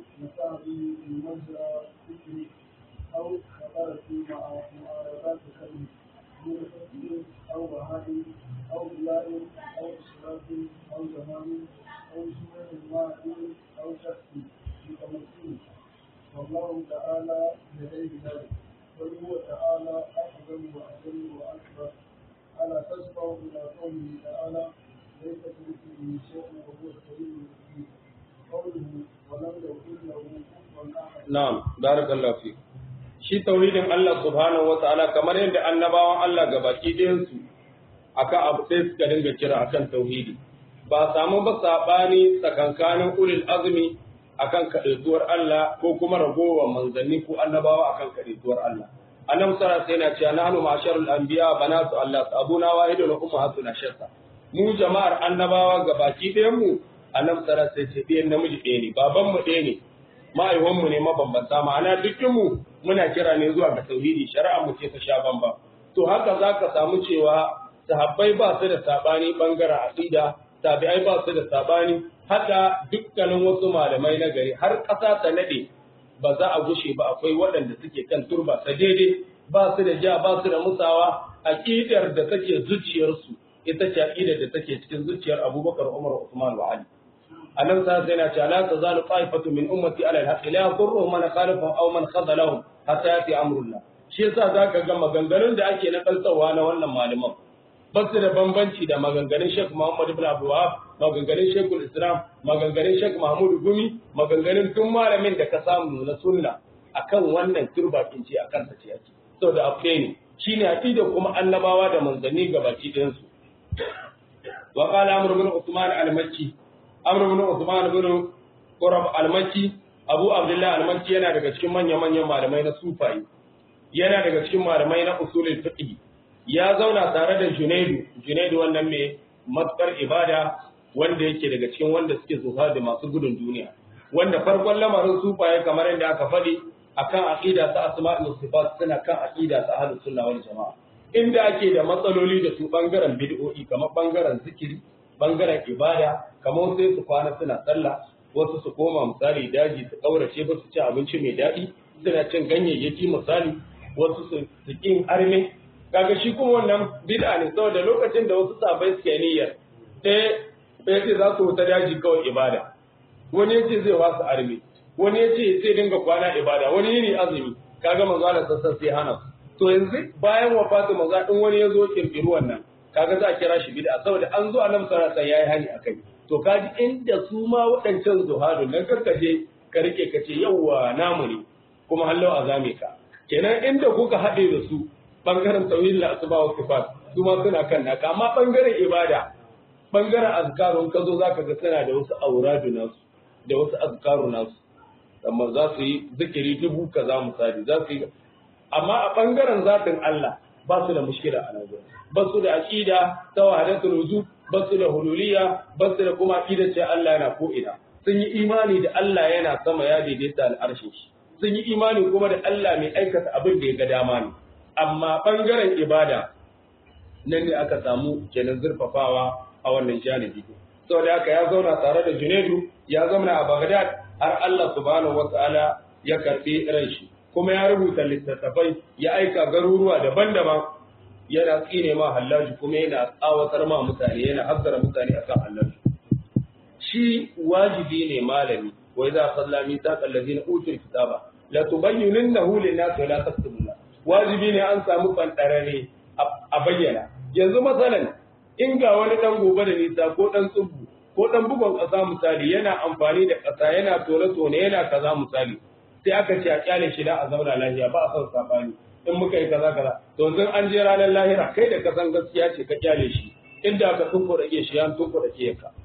نفع به في مجرى ذكره أو خطر في معارضات خلقه من فقه أو بهائم أو بلاء أو إشراف أو زمان أو شبه ماء أو شخص متمكن والله تعالى لديه ذلك بل هو تعالى أعظم وأجل وأكبر ألا تسمع إلى قوله تعالى ليس كمثله شيء وهو السميع البصير قوله ولم يكن له كفوا أحد na'am barakallahu fi shi tauhidin Allah subhanahu wataala kamar yadda annabawan Allah gabaki ɗayan su akan abu sai suka dinga kira akan tauhidi ba samu ba sabani tsakankanin ulil azmi akan kaɗaituwar Allah ko kuma ragowar manzanni ko annabawa akan kaɗaituwar Allah annabi sallallahu alaihi wasallam yana cewa nahnu ma'asharul anbiya banatu Allah abuna wahidun wa ummahatuna shatta mu jama'ar annabawa gabaki ɗayan mu annabi sallallahu alaihi wasallam ce ɗayan namiji ɗaya ne baban mu ɗaya ne ma'aiwan mu ne mabambanta ma'ana dukkan mu muna kira ne zuwa ga tauhidi shari'a mu ce ta sha bamba to haka zaka samu cewa sahabbai ba su da sabani bangaren aqida tabi'ai ba su da sabani haka dukkanin wasu malamai na gari har ƙasa ta nade ba za a gushe ba akwai waɗanda suke kan turba ta daidai ba su da ja ba su da musawa aqidar da take zuciyarsu ita ce aqidar da take cikin zuciyar Abubakar Umar Usman wa Ali annabi sallallahu alaihi wasallam la tazalu ta'ifatu min ummati ala al-haqq la yadurruhum man khalafahum aw man khadalahum hatta yati amrullah shi yasa zaka ga maganganun da ake na kaltawa na wannan malaman ba su da bambanci da maganganun Sheikh Muhammad ibn Abdul Wahab maganganun Sheikh Islam maganganun Sheikh Mahmud Gumi maganganun tun malamin da ka samu na sunna akan wannan turba kinci akan ta ce yake saboda abu ne shine aqida kuma annabawa da manzanni gabaki ɗayan su wa qala amr ibn Uthman al-Makki amr ibn Uthman ibn Qurab al-Makki Abu Abdullah al-Makki yana daga cikin manya-manyan malamai na sufayi yana daga cikin malamai na usulul fiqh ya zauna tare da Junaidu Junaidu wannan mai matsar ibada wanda yake daga cikin wanda suke zuwa da masu gudun duniya wanda farkon lamarin sufaye kamar yadda aka faɗi akan aqida ta asma'i wa sifat suna kan aqida ta ahlus sunna wal jamaa inda ake da matsaloli da su bangaren bid'o'i kamar bangaren zikiri bangaren ibada kamar sai su kwana suna sallah wasu su koma misali daji su kaurace ba su ci abinci mai daɗi suna cin ganyayyaki misali wasu su kin arme kaga shi kuma wannan bid'a ne saboda lokacin da wasu sabai suke niyyar sai sai ce za su wuta daji kawai ibada wani yace zai wasu arme wani yace sai dinga kwana ibada wani yini azumi kaga manzo Allah sassan sai hana to yanzu bayan wafatu manzo din wani yazo kirkiru wannan kaga za a kira shi bid'a saboda an zo annabi sallallahu alaihi yayi hani akai to kaji inda su ma waɗancan zuhadun nan karkaje ka rike ka ce yawwa namu ne kuma hallau azame ka kenan inda kuka haɗe da su bangaren tauhid la asba wa sifat su ma suna kan naka amma bangaren ibada bangaren azkarun ka zo zaka ga suna da wasu auradu nasu da wasu azkaru nasu amma za su yi zikiri dubu kaza misali za su yi amma a bangaren zatin Allah ba su da mushkila a nan ba su da aqida ta wahdatul wujud ba su da hululiyya ba su da kuma aqida ce Allah yana ko ina sun yi imani da Allah yana sama ya daidaita al'arshin shi sun yi imani kuma da Allah mai aikata abin da ya ga dama ne amma ɓangaren ibada nan ne aka samu kenan zurfafawa a wannan janibi saboda haka ya zauna tare da Junaidu ya zauna a Baghdad har Allah subhanahu wata'ala ya karbi ran shi kuma ya rubuta littattafai ya aika garuruwa daban-daban yana tsine ma hallaji kuma yana tsawatar ma mutane yana hazzara mutane akan hallaji shi wajibi ne malami wa idza salla mitaqal ladina utul kitaba la tubayyinunnahu lin-nasi wa la taktubuna wajibi ne an samu fantarare a bayyana yanzu masalan in ga wani dan gobe da nisa ko dan tsubu ko dan bugon ƙasa misali yana amfani da ƙasa yana tone tone yana kaza misali sai aka ce a kyale shi da a zauna lafiya ba a son sabani in muka yi kaza kaza to yanzu an je ranar lahira kai da kasan gaskiya ce ka kyale shi inda ka tunko da ke shi an tunko da ke ka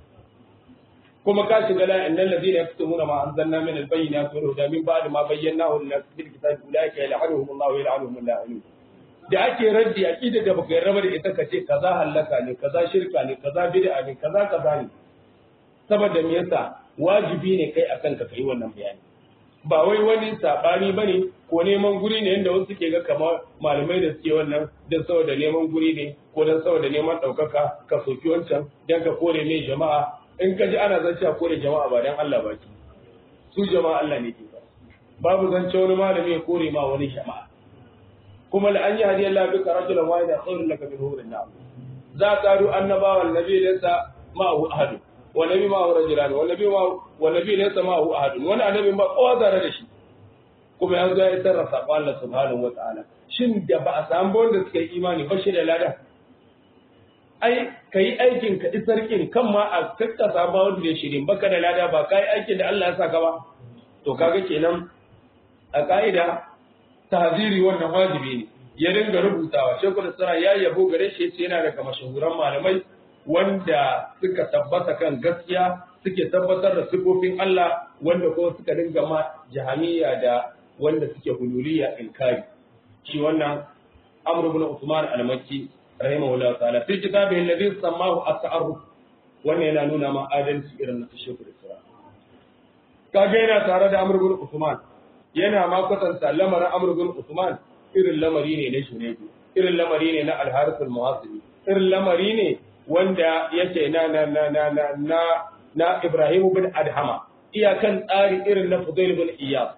kuma ka shiga la innal ladina yaktumuna ma anzalna min al-bayyinati wal huda min ba'di ma bayyanahu lin-nas fil kitabi ulaika yal'anuhum Allah wa yal'anuhum al-la'inun da ake raddi aqida da baka yarda da ita kace kaza halaka ne kaza shirka ne kaza bid'a ne kaza kaza ne saboda me yasa wajibi ne kai akan ka kai wannan bayani ba wai wani sabani bane ko neman guri ne yanda wasu ke ga kamar malamai da suke wannan dan saboda neman guri ne ko dan saboda neman daukaka ka soki wancan dan ka kore ne jama'a in ka ji ana zance a kore jama'a ba dan Allah ba ki su jama'a Allah ne ke ba babu zance wani malami ya kore ma wani jama'a kuma la an yi hadiyar Allah bika rajulan wahida khairun laka min hurin na'am za ka ru annabawan nabi laysa ma'ahu ahad wa nabi ma'ahu rajulan wa nabi ma'ahu wa nabi laysa ma'ahu ahad wani annabi ba kowa zare da shi kuma ya zo ya sarrafa Allah subhanahu wa ta'ala shin da ba a samu wanda suka yi imani ba shi da lada ai ka yi aikin ka isar kin kan ma a kakkasa ba wanda ya shirin baka da lada ba ka yi aikin da Allah ya saka ba to kaga kenan a ka'ida tahziri wannan wajibi ne ya dinga rubutawa shekul sara ya yabo gare shi yace yana daga mashahuran malamai wanda suka tabbata kan gaskiya suke tabbatar da sifofin Allah wanda kuma suka dinga ma jahamiya da wanda suke hululiya inkari shi wannan Amr ibn Uthman al-Makki rahimahullahu ta'ala fi kitabihi alladhi sammahu at-ta'arruf wannan yana nuna ma adalci irin na shekul sara kaga yana tare da Amr ibn Uthman yana ma kwatanta lamarin Amr ibn Uthman irin lamari ne na Shunaybi irin lamari ne na Al-Harith al-Muhasibi irin lamari ne wanda yake na na na na na na, na Ibrahim bin Adhama iyakan tsari irin na Fudail bin Iyad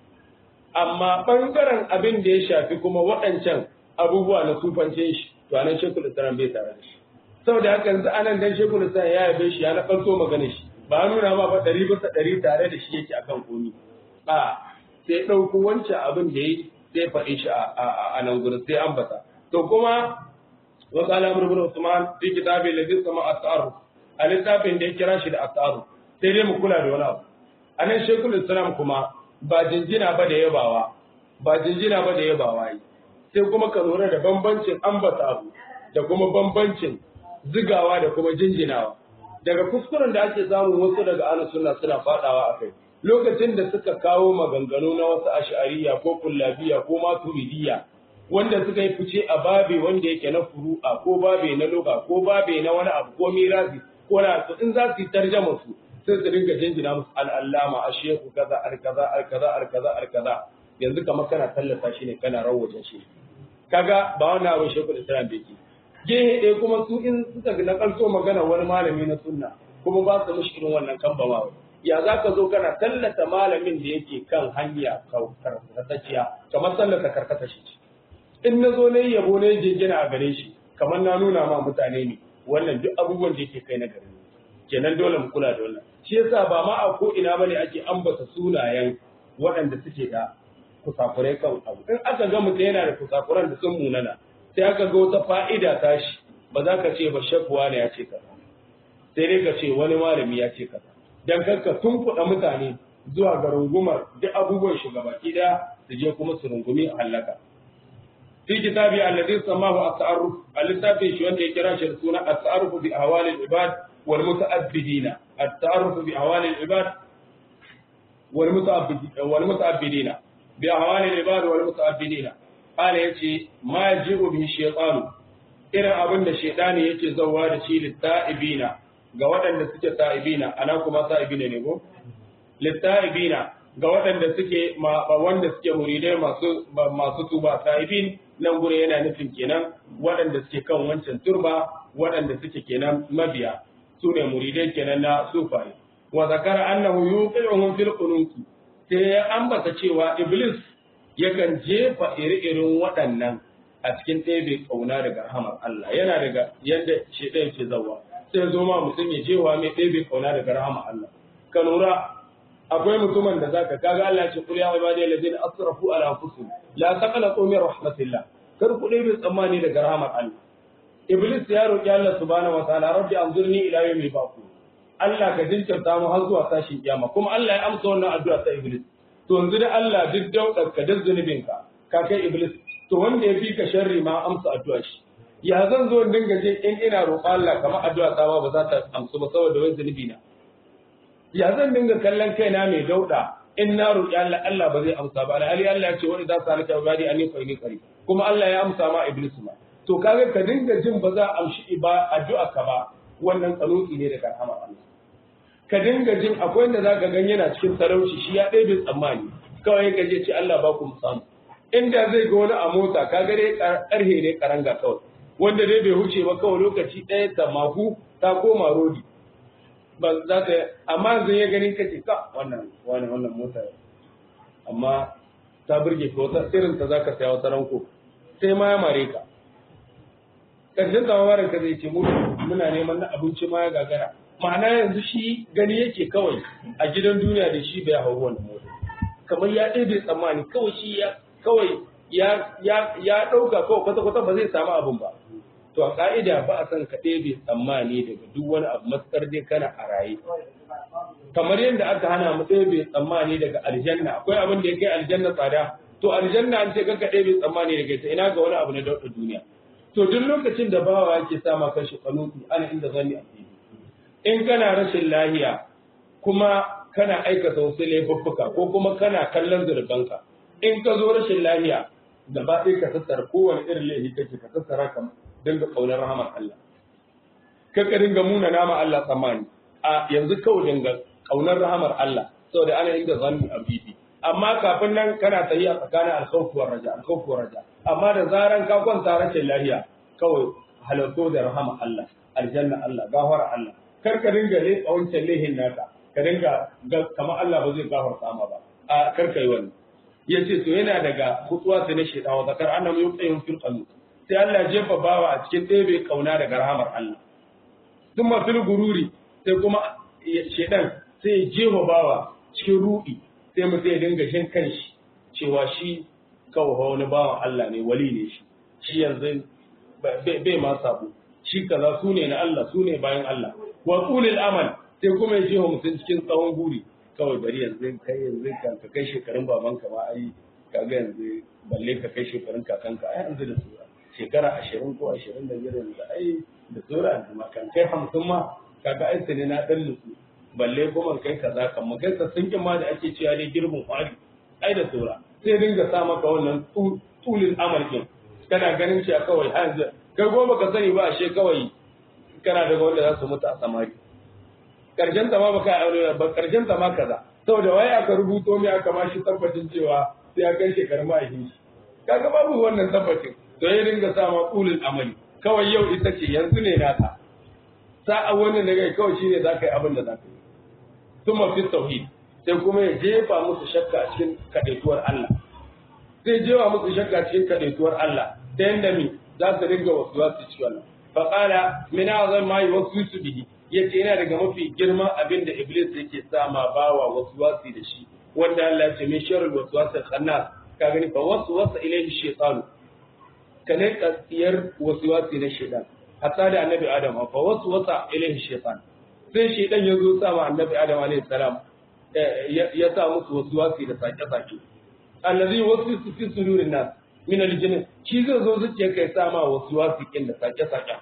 amma bangaren abin da ya shafi kuma waɗancan abubuwa na sufance shi to anan Sheikhul Islam bai tare da shi saboda haka yanzu anan dan Sheikhul Islam ya yabe shi ya na farko magana shi ba nuna ma ba ɗari bisa ɗari tare da shi yake akan komi a sai ɗauko wancan abin da ya yi sai faɗi shi a nan gurin sai ambata to kuma wa qala amr ibn usman fi kitabi alladhi sama at-ta'arruf a littafin da ya kira shi da at-ta'arruf sai dai mu kula da wani abu anan shekul islam kuma ba jinjina ba da yabawa ba jinjina ba da yabawa yi sai kuma ka lura da bambancin ambata abu da kuma bambancin zigawa da kuma jinjinawa daga kuskuren da ake samun wasu daga ahlus sunna suna fadawa akai lokacin da suka kawo maganganu na wasu ash'ariya ko kullabiya ko maturidiyya wanda suka yi fice a babe wanda yake na furu'a ko babe na loga ko babe na wani abu ko mirasi ko na su in za su yi tarjama su sai su dinga jinjina musu al'allama a shehu kaza al kaza al kaza al kaza al kaza yanzu kamar kana tallata shi ne kana rawaje shi kaga ba wannan abin shekul islam bai ki gehe ɗaya kuma su in suka na kalso magana wani malami na sunna kuma ba su mishi irin wannan kambamawa ya za ka zo kana tallata malamin da yake kan hanya karkatacciya kamar tallata karkata shi in na zo na yi yabo na yi jingina a gare shi kamar na nuna ma mutane ne wannan duk abubuwan da yake kai na gari kenan dole mu kula da wannan shi yasa ba ma a ko ina bane ake ambata sunayen waɗanda suke da kusakurai kan abu in aka ga mutum yana da kusakuran da sun munana sai aka ga wata fa'ida tashi ba za ka ce ba shafuwa ne ya ce kaza sai dai ka ce wani malami ya ce kaza dan kanka tun kuɗa mutane zuwa ga rungumar duk abubuwan shugabaki da su je kuma su rungumi a hallaka fi kitabi alladhi samahu at-ta'arruf al-littafi shi wanda ya kira shi da suna at-ta'arruf bi ahwal al-ibad wal muta'abbidina at-ta'arruf bi ahwal al-ibad wal muta'abbidina wal muta'abbidina bi ahwal al-ibad wal muta'abbidina qala yace ma yajibu bi shaytan irin abin da shaytani yake zawwa da shi lit-ta'ibina ga waɗanda suke ta'ibina ana kuma ta'ibina ne ko litta'ibina ga waɗanda suke wanda suke muridai masu masu tuba ta'ibin nan gure yana nufin kenan waɗanda suke kan wancan turba waɗanda suke kenan mabiya su ne muridai kenan na sufai wa zakara annahu yuqi'uhum fil qunuti sai ya ambata cewa iblis yakan jefa iri-irin waɗannan a cikin ɗebe ƙauna daga rahamar Allah yana daga yadda shedan ke zawa sai zo ma mutum ya jewa mai ɗebe kauna daga rahama Allah. Ka lura akwai mutumin da zaka kaga Allah ce kul ya ibadi allazina asrafu ala anfusihim la taqnatu min rahmatillah kar ku ɗebe tsammani daga rahamar Allah. Iblis ya roki Allah subhanahu wa ta'ala rabbi anzurni ila yawmi baqu Allah ka jinkirta mu har zuwa tashin kiyama kuma Allah ya amsa wannan addu'a ta Iblis. To yanzu da Allah duk daudar ka da zunubinka ka kai Iblis to wanda ya fi ka sharri ma amsa addu'a shi. ya zan zo dinga je in ina roƙo Allah kamar addu'a ta ba za ta amsu ba saboda wani zunubi na ya zan dinga kallon kaina mai dauda in na roƙi Allah Allah ba zai amsa ba alhali Allah ya ce wani za su halaka ibadi an fa ni qari kuma Allah ya amsa ma iblis ma to kaga ka dinga jin ba za a amshi ba addu'a ka ba wannan tsanuki ne daga rahama Allah ka dinga jin akwai wanda zaka gan yana cikin talauci shi ya ɗebe tsammani kawai ka je ce Allah ba ku mu samu inda zai ga wani a mota kaga dai karhe ne karanga kawai wanda dai bai huce ba kawai lokaci ɗaya ta maku ta koma rodi ba za ka amma yanzu ya gani kace ka wannan wannan wannan mota amma ta burge ka wata irin ta zaka saya wata ranko sai ma ya mare ka karshen ta mamarin ka zai ce mu muna neman na abinci ma ya gagara ma'ana yanzu shi gani yake kawai a gidan duniya da shi bai hau wannan mota kamar ya ɗebe tsammani kawai shi ya kawai ya ya ya ɗauka kawai kwata kwata ba zai samu abin ba to a ka'ida ba a san ka ɗebe tsammani daga duk wani abu matsar dai kana a raye kamar yadda aka hana mu ɗebe tsammani daga aljanna akwai abin da ya kai aljanna tsada to aljanna an ce kanka ɗebe tsammani daga ita ina ga wani abu na dauɗa duniya to duk lokacin da bawa yake sama kanshi kanuti ana inda zanni a in kana rashin lahiya kuma kana aikata wasu laifuffuka ko kuma kana kallon zurbanka in ka zo rashin lahiya gaba ɗaya ka tattara kowane irin laifi kake ka tattara ka dinga ƙaunar rahamar Allah ka ka dinga muna nama Allah tsammani a yanzu kawai dinga ƙaunar rahamar Allah saboda ana inda zanni a bibi amma kafin nan kana tafiya tsakanin alkhawfu war raja alkhawfu war raja amma da zaran ka kwanta rashin lahiya kawai halarto da rahama Allah aljanna Allah gafara Allah kar ka dinga le wancan lehin naka ka dinga kamar Allah ba zai gafarta ma ba a kar ka yi wannan yace to yana daga hutuwa ta na shedan wa zakar annam yuqayyum fil qalbi sai Allah jefa bawa a cikin ɗebe kauna daga rahamar Allah thumma fil gururi sai kuma shedan sai jefa bawa cikin ruɗi sai mu sai dinga shin kanshi cewa shi kawai wani bawan Allah ne wali ne shi shi yanzu bai ma sabo shi kaza su ne na Allah su ne bayan Allah wa qulil amal sai kuma ya jefa mutum cikin tsawon guri kawai bari yanzu kai yanzu ka kai shekarun babanka ma ai kaga yanzu balle ka kai shekarun kakanka ai yanzu da sura shekara ashirin ko ashirin da biyar yanzu ai da sura yanzu ma kan kai hamsin ma kaga ai ne na dan nutsu balle kuma kai kaza kan mu kai sassan ma da ake cewa ne girbin kwari ai da sura sai dinga sa maka wannan tulin amal din kana ganin shi kawai har yanzu kai goma ka sani ba ashe kawai kana daga wanda za su mutu a samari karshen ta ma baka aure ba karshen ta ma kaza saboda waye aka rubuto mai aka ma shi tabbacin cewa sai ya kai shekarun ma'aikin shi kaga babu wannan tabbacin to ya dinga sa ma tulin amali kawai yau ita ce yanzu ne nata sa'a wannan da kai kawai shine zaka yi abin da zaka yi thumma fi tauhid sai kuma ya jefa musu shakka a cikin kadaituwar Allah zai jefa musu shakka cikin kadaituwar Allah ta yanda mi za su dinga wasu wasu ci wannan fa qala min azam ma yuwaswisu bihi yace yana daga mafi girman abin da iblis yake sa ma bawa wasu wasi da shi wanda Allah ya ce min sharrul waswasil khannas ka gani fa waswasa ilayhi shaytan kane kasiyar waswasi na shaytan hatta da annabi adam fa waswasa ilayhi shaytan sai shaytan ya zo sa ma annabi adam alayhi salam ya sa musu waswasi da sake-sake allazi waswisu fi sudurin nas min aljinn shi zai zo zuciya kai sa ma waswasi kin da sake-sake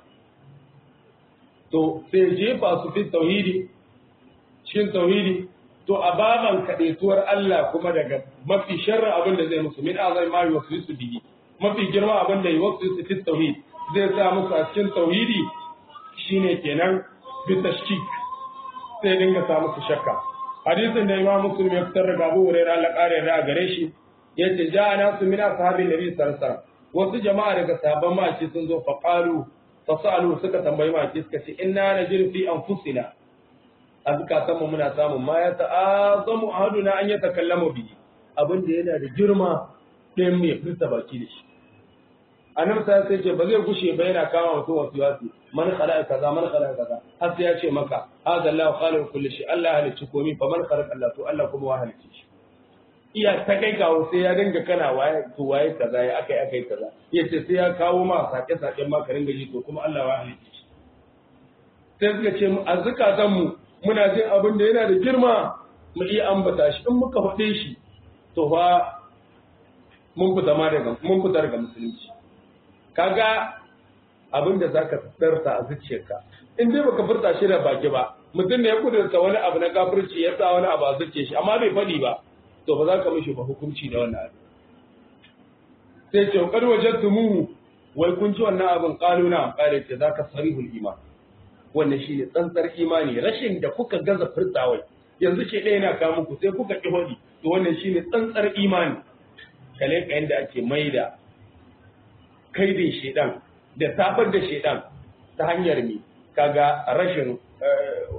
to sai jefa su fi tauhidi cikin tauhidi to a baban kadaituwar Allah kuma daga mafi sharrin abin da zai musu min azai ma yuwaswisu bihi mafi girma abin da yuwaswisu fi tauhid zai sa musu a cikin tauhidi shine kenan bi tashkik sai dinga sa musu shakka hadisin da Imam Muslim ya fitar daga Abu Hurairah Allah kare da gare shi yace ja'a nasu min ashabin nabi sallallahu alaihi wasallam wasu jama'a daga sahabban maki sun zo fa qalu fasalu suka tambayi maki suka ce inna najir fi anfusina a zukatanmu muna samun ma ya ta'azamu ahaduna an ya takallama bihi abin da yana da girma ɗayan mai furta baki da shi annabi sai sai ce ba zai gushe ba yana kama mutum wasu wasu man khalaqa kaza man khalaqa kaza har sai ya ce maka hadha Allahu khaliqu kulli shay Allah halicci komai fa man khalaqa Allah to Allah kuma wa halicci shi iya ta kai kawo sai ya dinga kana waye to waye kaza ya akai akai kaza yace sai ya kawo ma sake sake ma ka ringa ji to kuma Allah wa halicci shi sai suka ce a zukatanmu muna jin abin da yana da girma mu iya ambata shi in muka faɗe shi to fa mun fita ma daga mun fita daga musulunci kaga abin da zaka tsarta a zuciyarka in dai baka furta shi da baki ba mutum ne ya kudurta wani abu na kafirci ya sa wani abu a zuciyar shi amma bai faɗi ba to ba za ka mishi ba hukunci da wannan abu sai ce kar wajadtumuhu wai kun ci wannan abin kaluna kare ce zaka sarihul iman wannan shi ne tsantsar imani rashin da kuka gaza furtawai yanzu ce ɗaya na kawo muku sai kuka ƙi hodi to wannan shi ne tsantsar imani kale ka yanda ake maida kaidin shedan da tafar da shedan ta hanyar mi kaga rashin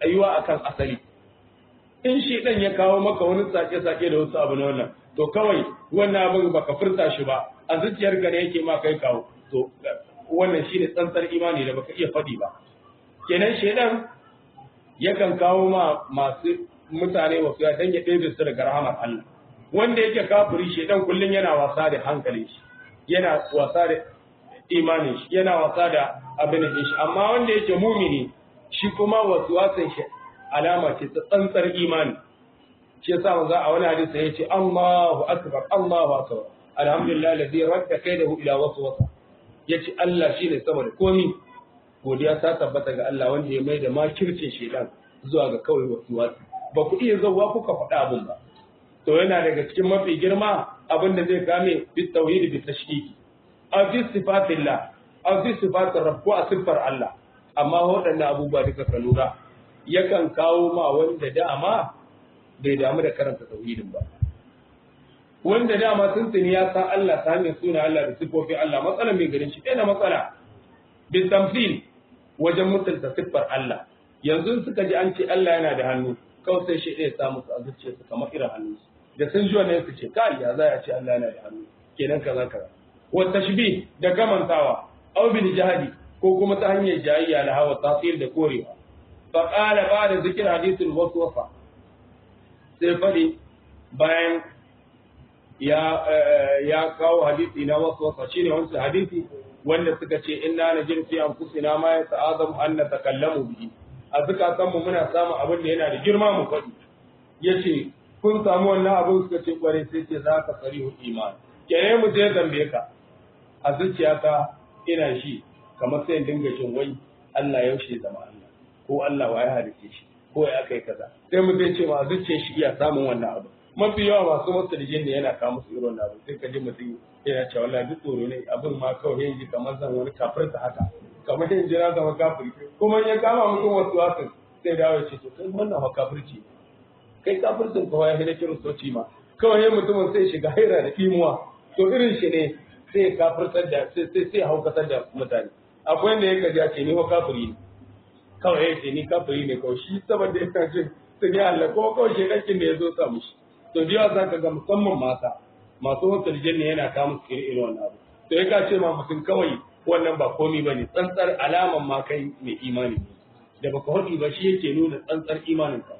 tsayuwa akan asali in shi dan ya kawo maka wani sake-sake da wasu abu na wannan to kawai wannan abin baka furta shi ba a zuciyarka ne yake ma kai kawo to wannan shine tsantsar imani da baka iya faɗi ba kenan shedan yakan kawo ma masu mutane wasu ya dan ya ɗebe su daga rahamar Allah wanda yake kafiri shedan kullun yana wasa da hankalin shi yana wasa da imanin shi yana wasa da abin da shi amma wanda yake mumini shi kuma wasu wasan shi alama ce ta tsantsar imani shi yasa manzo a wani hadisi yace Allahu akbar Allahu akbar alhamdulillah alladhi radda kaidahu ila waswasa yace Allah shine sama da komi godiya ta tabbata ga Allah wanda ya mai da makircin shedan zuwa ga kawai wasu wasu ba ku iya zauwa kuka faɗa abun ba to yana daga cikin mafi girma abin da zai kame bi tauhid bi tashkiki aw fi sifatillah aw fi sifatir rabb ko a siffar Allah amma waɗannan abubuwa duka ka lura yakan kawo ma wanda dama bai damu da karanta tauhidin ba wanda dama tuntuni ya san Allah ta hanyar suna Allah da sifofi Allah matsala mai garin shi ɗaya matsala bin tamfil wajen mutunta siffar Allah yanzu suka ji an ce Allah yana da hannu kawai sai shi ɗaya samu su a zuciyarsu kamar irin hannu da sun ji wannan su ce kai ya za a ce Allah yana da hannu kenan kaza kaza wa tashbih da gamantawa aw bil jahdi ko kuma ta hanyar jayayya da hawa tasir da korewa fa qala ba'da zikr hadithul waswafa sai fadi bayan ya ya kawo hadisi na waswasa shine wancan hadisi wanda suka ce inna najin fi anfusina ma yata'azamu an natakallamu bihi a zukatan mu muna samun abin da yana da girma mu faɗi yace kun samu wannan abin suka ce kware sai ce za ka sarihu iman kene mu je zambe ka a zuciyata ina shi kamar sai dinga jin wai Allah yaushe zama Allah ko Allah wa ya halice shi ko ya kai kaza sai mu zai ce ma zuciyar shi iya samun wannan abu mafi yawa masu masu da jinni yana kawo musu irin abu sai ka ji mutum yana cewa wallahi duk tsoro ne abin ma kawai yanzu kamar zan wani kafirta haka kamar yanzu na zama kafiri kuma ya kama mutum wasu wasu sai dawo ya ce to kai wannan ma kafirci kai kafircin kawai ya hina kiristoci ma kawai ya mutumin sai shiga haira da imuwa to irin shi ne sai kafirtar da sai sai sai haukatar da mutane akwai wanda ya kaji ce ni wa kafiri ne kawai ya ce ni kafiri ne kawai shi saboda yana jin sun yi Allah ko kawai shekarkin da ya zo sa mushi to da yawa zaka ga musamman mata masu wasu aljanna yana kawo musu irin irin wannan abu to ya ka ce ma mutum kawai wannan ba komi bane tsantsar alaman ma kai mai imani ne da baka hudi ba shi yake nuna tsantsar imanin ka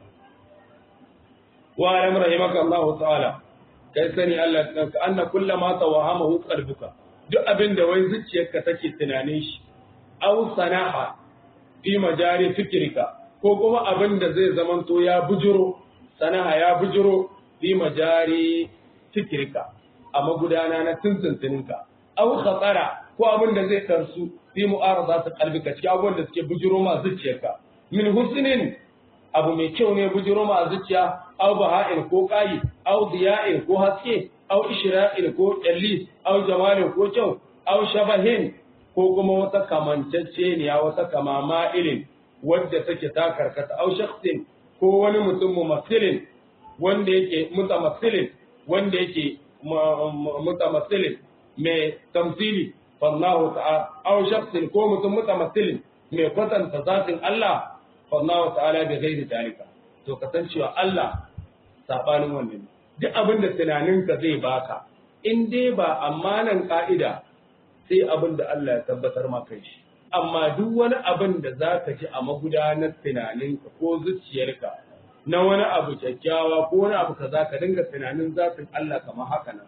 wa alam rahimaka Allah ta'ala kai sani Allah ka anna kullama tawahamahu qalbuka duk abin da wai zuciyarka take tunanin shi aw sanaha fi majari fikrika ko kuma abin da zai zamanto ya bujuro sanaha ya bujuro fi majari fikrika a magudana na tuntuntuninka aw khatara ko abin da zai karsu fi mu'arada ta qalbika cikin abubuwan da suke bujuro ma zuciyarka min husnin abu mai kyau ne bujiro ma zuciya aw baha'in ko qayi aw diya'in ko haske aw ishra'in ko qalli aw jamalin ko kyau aw shabahin ko kuma wata kamancacce ne wata kamama irin wadda take ta karkata aw shakhsin ko wani mutum mumassilin wanda yake mutamassilin wanda yake mutamassilin mai tamsili fallahu ta'ala aw shakhsin ko mutum mutamassilin mai kwatanta zatin Allah fallahu ta'ala bi ghairi dalika to kasancewa Allah sabanin wannan duk abin da tunaninka zai baka in dai ba amanan ka'ida sai abin da Allah ya tabbatar maka shi amma duk wani abin da zaka ji a magudanar tunaninka ko zuciyarka na wani abu kyakkyawa ko wani abu kaza ka dinga tunanin zatin Allah kamar haka nan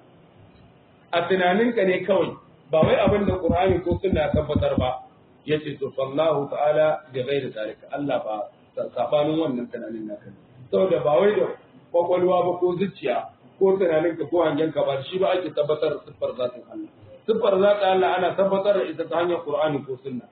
a tunaninka ne kawai ba wai abin da Qur'ani ko sunna ya tabbatar ba yace to fallahu ta'ala bi ghairi zalika Allah ba sabanin wannan tunanin naka saboda ba wai da kwakwalwa ba ko zuciya ko tunanin ka ko hangen ka ba shi ba ake tabbatar da siffar zatin Allah siffar zatin Allah ana tabbatar da ita ta hanyar Qur'ani ko sunna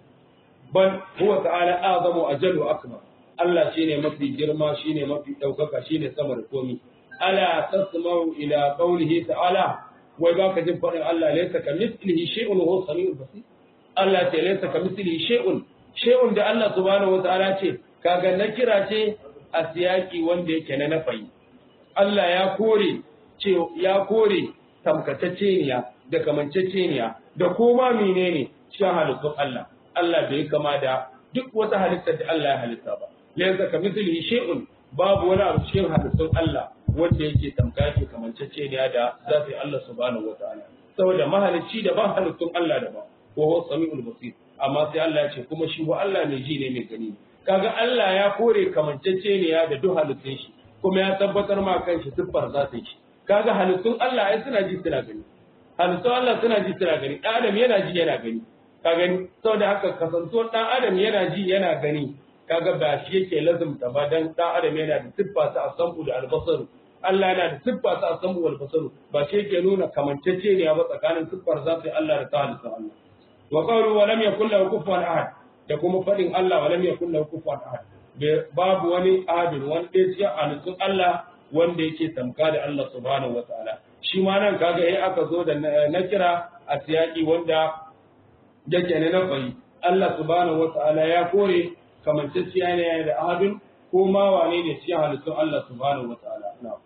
bal huwa ta'ala azamu ajalu akbar Allah shine mafi girma shine mafi daukaka shine sama da komi ala tasma'u ila qawlihi ta'ala wai baka jin faɗin Allah laysa kamithlihi shay'un wa huwa samiul basir Allah ce laysa kamithlihi shay'un shay'un da Allah subhanahu wa ta'ala ce kaga na kira ce a siyaki wanda yake na nafayi Allah ya kore ce ya kore tamkatacceniya da kamanceceniya da koma menene cikin halittun Allah Allah bai kama da duk wata halitta da Allah ya halitta ba laysa kamithlihi shay'un babu wani abu cikin halittun Allah wanda yake tamka yake kamancece ne da zafi Allah subhanahu wataala saboda mahalicci da ba halittun Allah da ba wa huwa samiul basir amma sai Allah ya ce kuma shi wa Allah mai ji ne mai gani kaga Allah ya kore kamancece ne da duk halittun shi kuma ya tabbatar ma kanshi siffar zatin shi kaga halittun Allah ai suna ji suna gani halittun Allah suna ji suna gani dan adam yana ji yana gani ka gani saboda haka kasantuwar dan adam yana ji yana gani kaga ba shi yake lazumta ba dan dan adam yana da siffa ta asabu da albasaru Allah yana da siffa ta asabu wal basaru ba shi yake nuna kamancece ne ba tsakanin siffar zatin Allah da ta halittun Allah wa qawlu wa lam yakul lahu kufuwan ahad da kuma fadin Allah wa lam yakul lahu kufuwan ahad babu wani ahadin wani ɗaya cikin halittun Allah wanda yake tamka da Allah subhanahu wataala shi ma nan kaga yayi aka zo da na kira a siyaki wanda yake ne na bai Allah subhanahu wataala ya kore kamantacciya ne da ahadin ko ma wane ne cikin halittun Allah subhanahu wataala na'am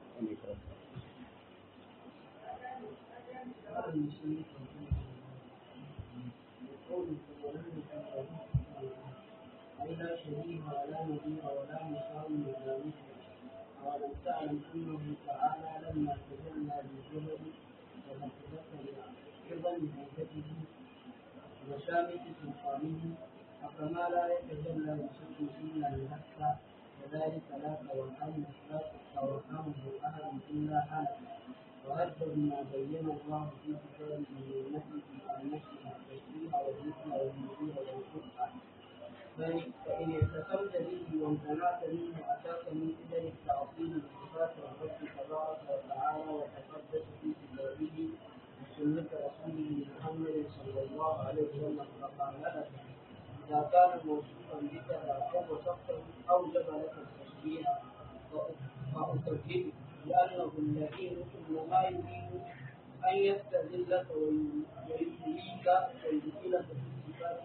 لا شبيه ولا نظير ولا مساوي ولا مثل أولم تعلم أنه تعالى لما تجلى للجبل وتتذكر عظم هيبته وشامت سلطانه فكما لا يتجلى لشيء إلا لهفة كذلك لا توهم لا توهمه أحد إلا هلك وهذا بما بين الله في كتابه من نفسه عن نفسه التشبيه والذكر والنذير والقرآن فإن اعتصمت به وامتنعت منه أتاك من قبل التعظيم بصفات الرب تبارك وتعالى وتقدس في كتابه وسنة رسوله محمد صلى الله عليه وسلم فقال لك إذا كان موصوفا بك أو وصفته أوجب لك التشبيه فأكذبه لأنه اللئيم إنما يريد أن يستذلك ويبليك ويدخلك في صفات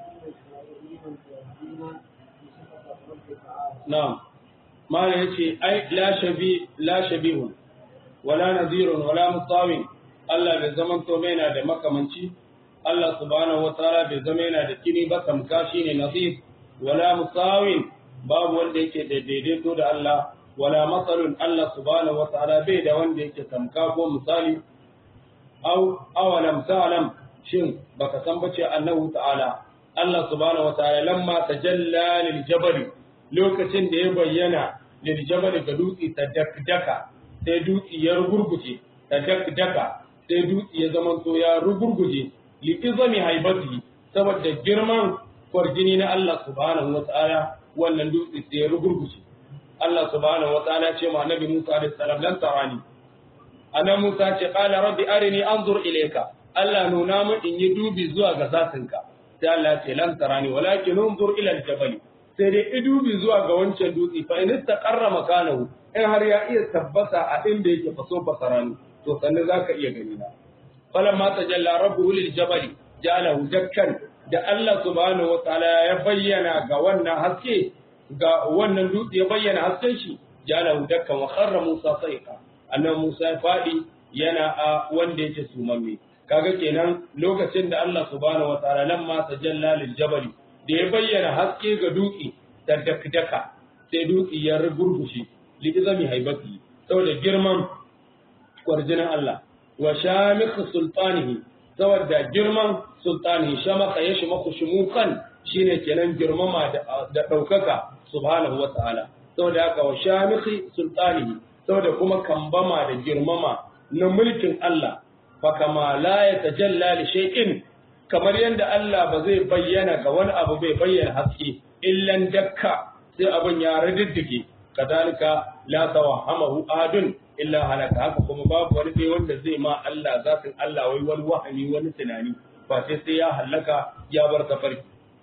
نعم ما yace ai la shabi la shabihun wala nadhirun wala mutawin Allah bai zaman to mai na da makamanci Allah subhanahu wa ta'ala bai zama yana da kini ba tamka shine nadhir wala musawin babu wanda yake da daidaito da Allah wala masalun Allah subhanahu wa ta'ala bai da wanda yake tamka ko misali aw awalam ta'lam shin baka san bace annahu ta'ala Allah subhanahu wa ta'ala lamma tajalla lil jabal lokacin da ya bayyana lil jabal ga dutse ta dakdaka sai dutse ya rugurguje ta dakdaka sai dutse ya zama to ya rugurguje li izami haibati saboda girman kwarjini na Allah subhanahu wa ta'ala wannan dutse sai ya rugurguje Allah subhanahu wa ta'ala ce ma Nabi Musa alaihi salam lan tarani ana Musa ce qala rabbi arini anzur ilayka Allah nuna mu in yi dubi zuwa ga zatinka sai Allah ce lan tarani walakin unzur ila al-jabal sai dai idubi zuwa ga wancan dutse fa in istaqarra makanahu in har ya iya tabbata a inda yake faso basarani to sannan zaka iya gani na falamma tajalla rabbuhu lil jabal ja'alahu dakkan da Allah subhanahu wataala ya bayyana ga wannan haske ga wannan dutse ya bayyana hasken shi ja'alahu dakkan wa kharra Musa sa'iqa annabi Musa ya fadi yana a wanda yake sumamme kaga kenan lokacin da Allah subhanahu wataala lamma tajalla lil jabal da ya bayyana haske ga dutse da dakdaka sai dutse ya rugurgushe li izami haibati saboda girman kwarjinin Allah wa shamikh sultanihi saboda girman sultanihi shamaka ya shimaku shumukan shine kenan girmama da daukaka subhanahu wataala saboda haka wa shamikh sultanihi saboda kuma kambama da girmama na mulkin Allah fakama la ya tajalla li shay'in kamar yadda Allah ba zai bayyana ga wani abu bai bayyana haske illan dakka sai abin ya riddige kadalika la tawahamahu adun illa halaka haka kuma babu wani dai wanda zai ma Allah zatin Allah wai wani wahami wani tunani ba sai sai ya halaka ya bar tafarki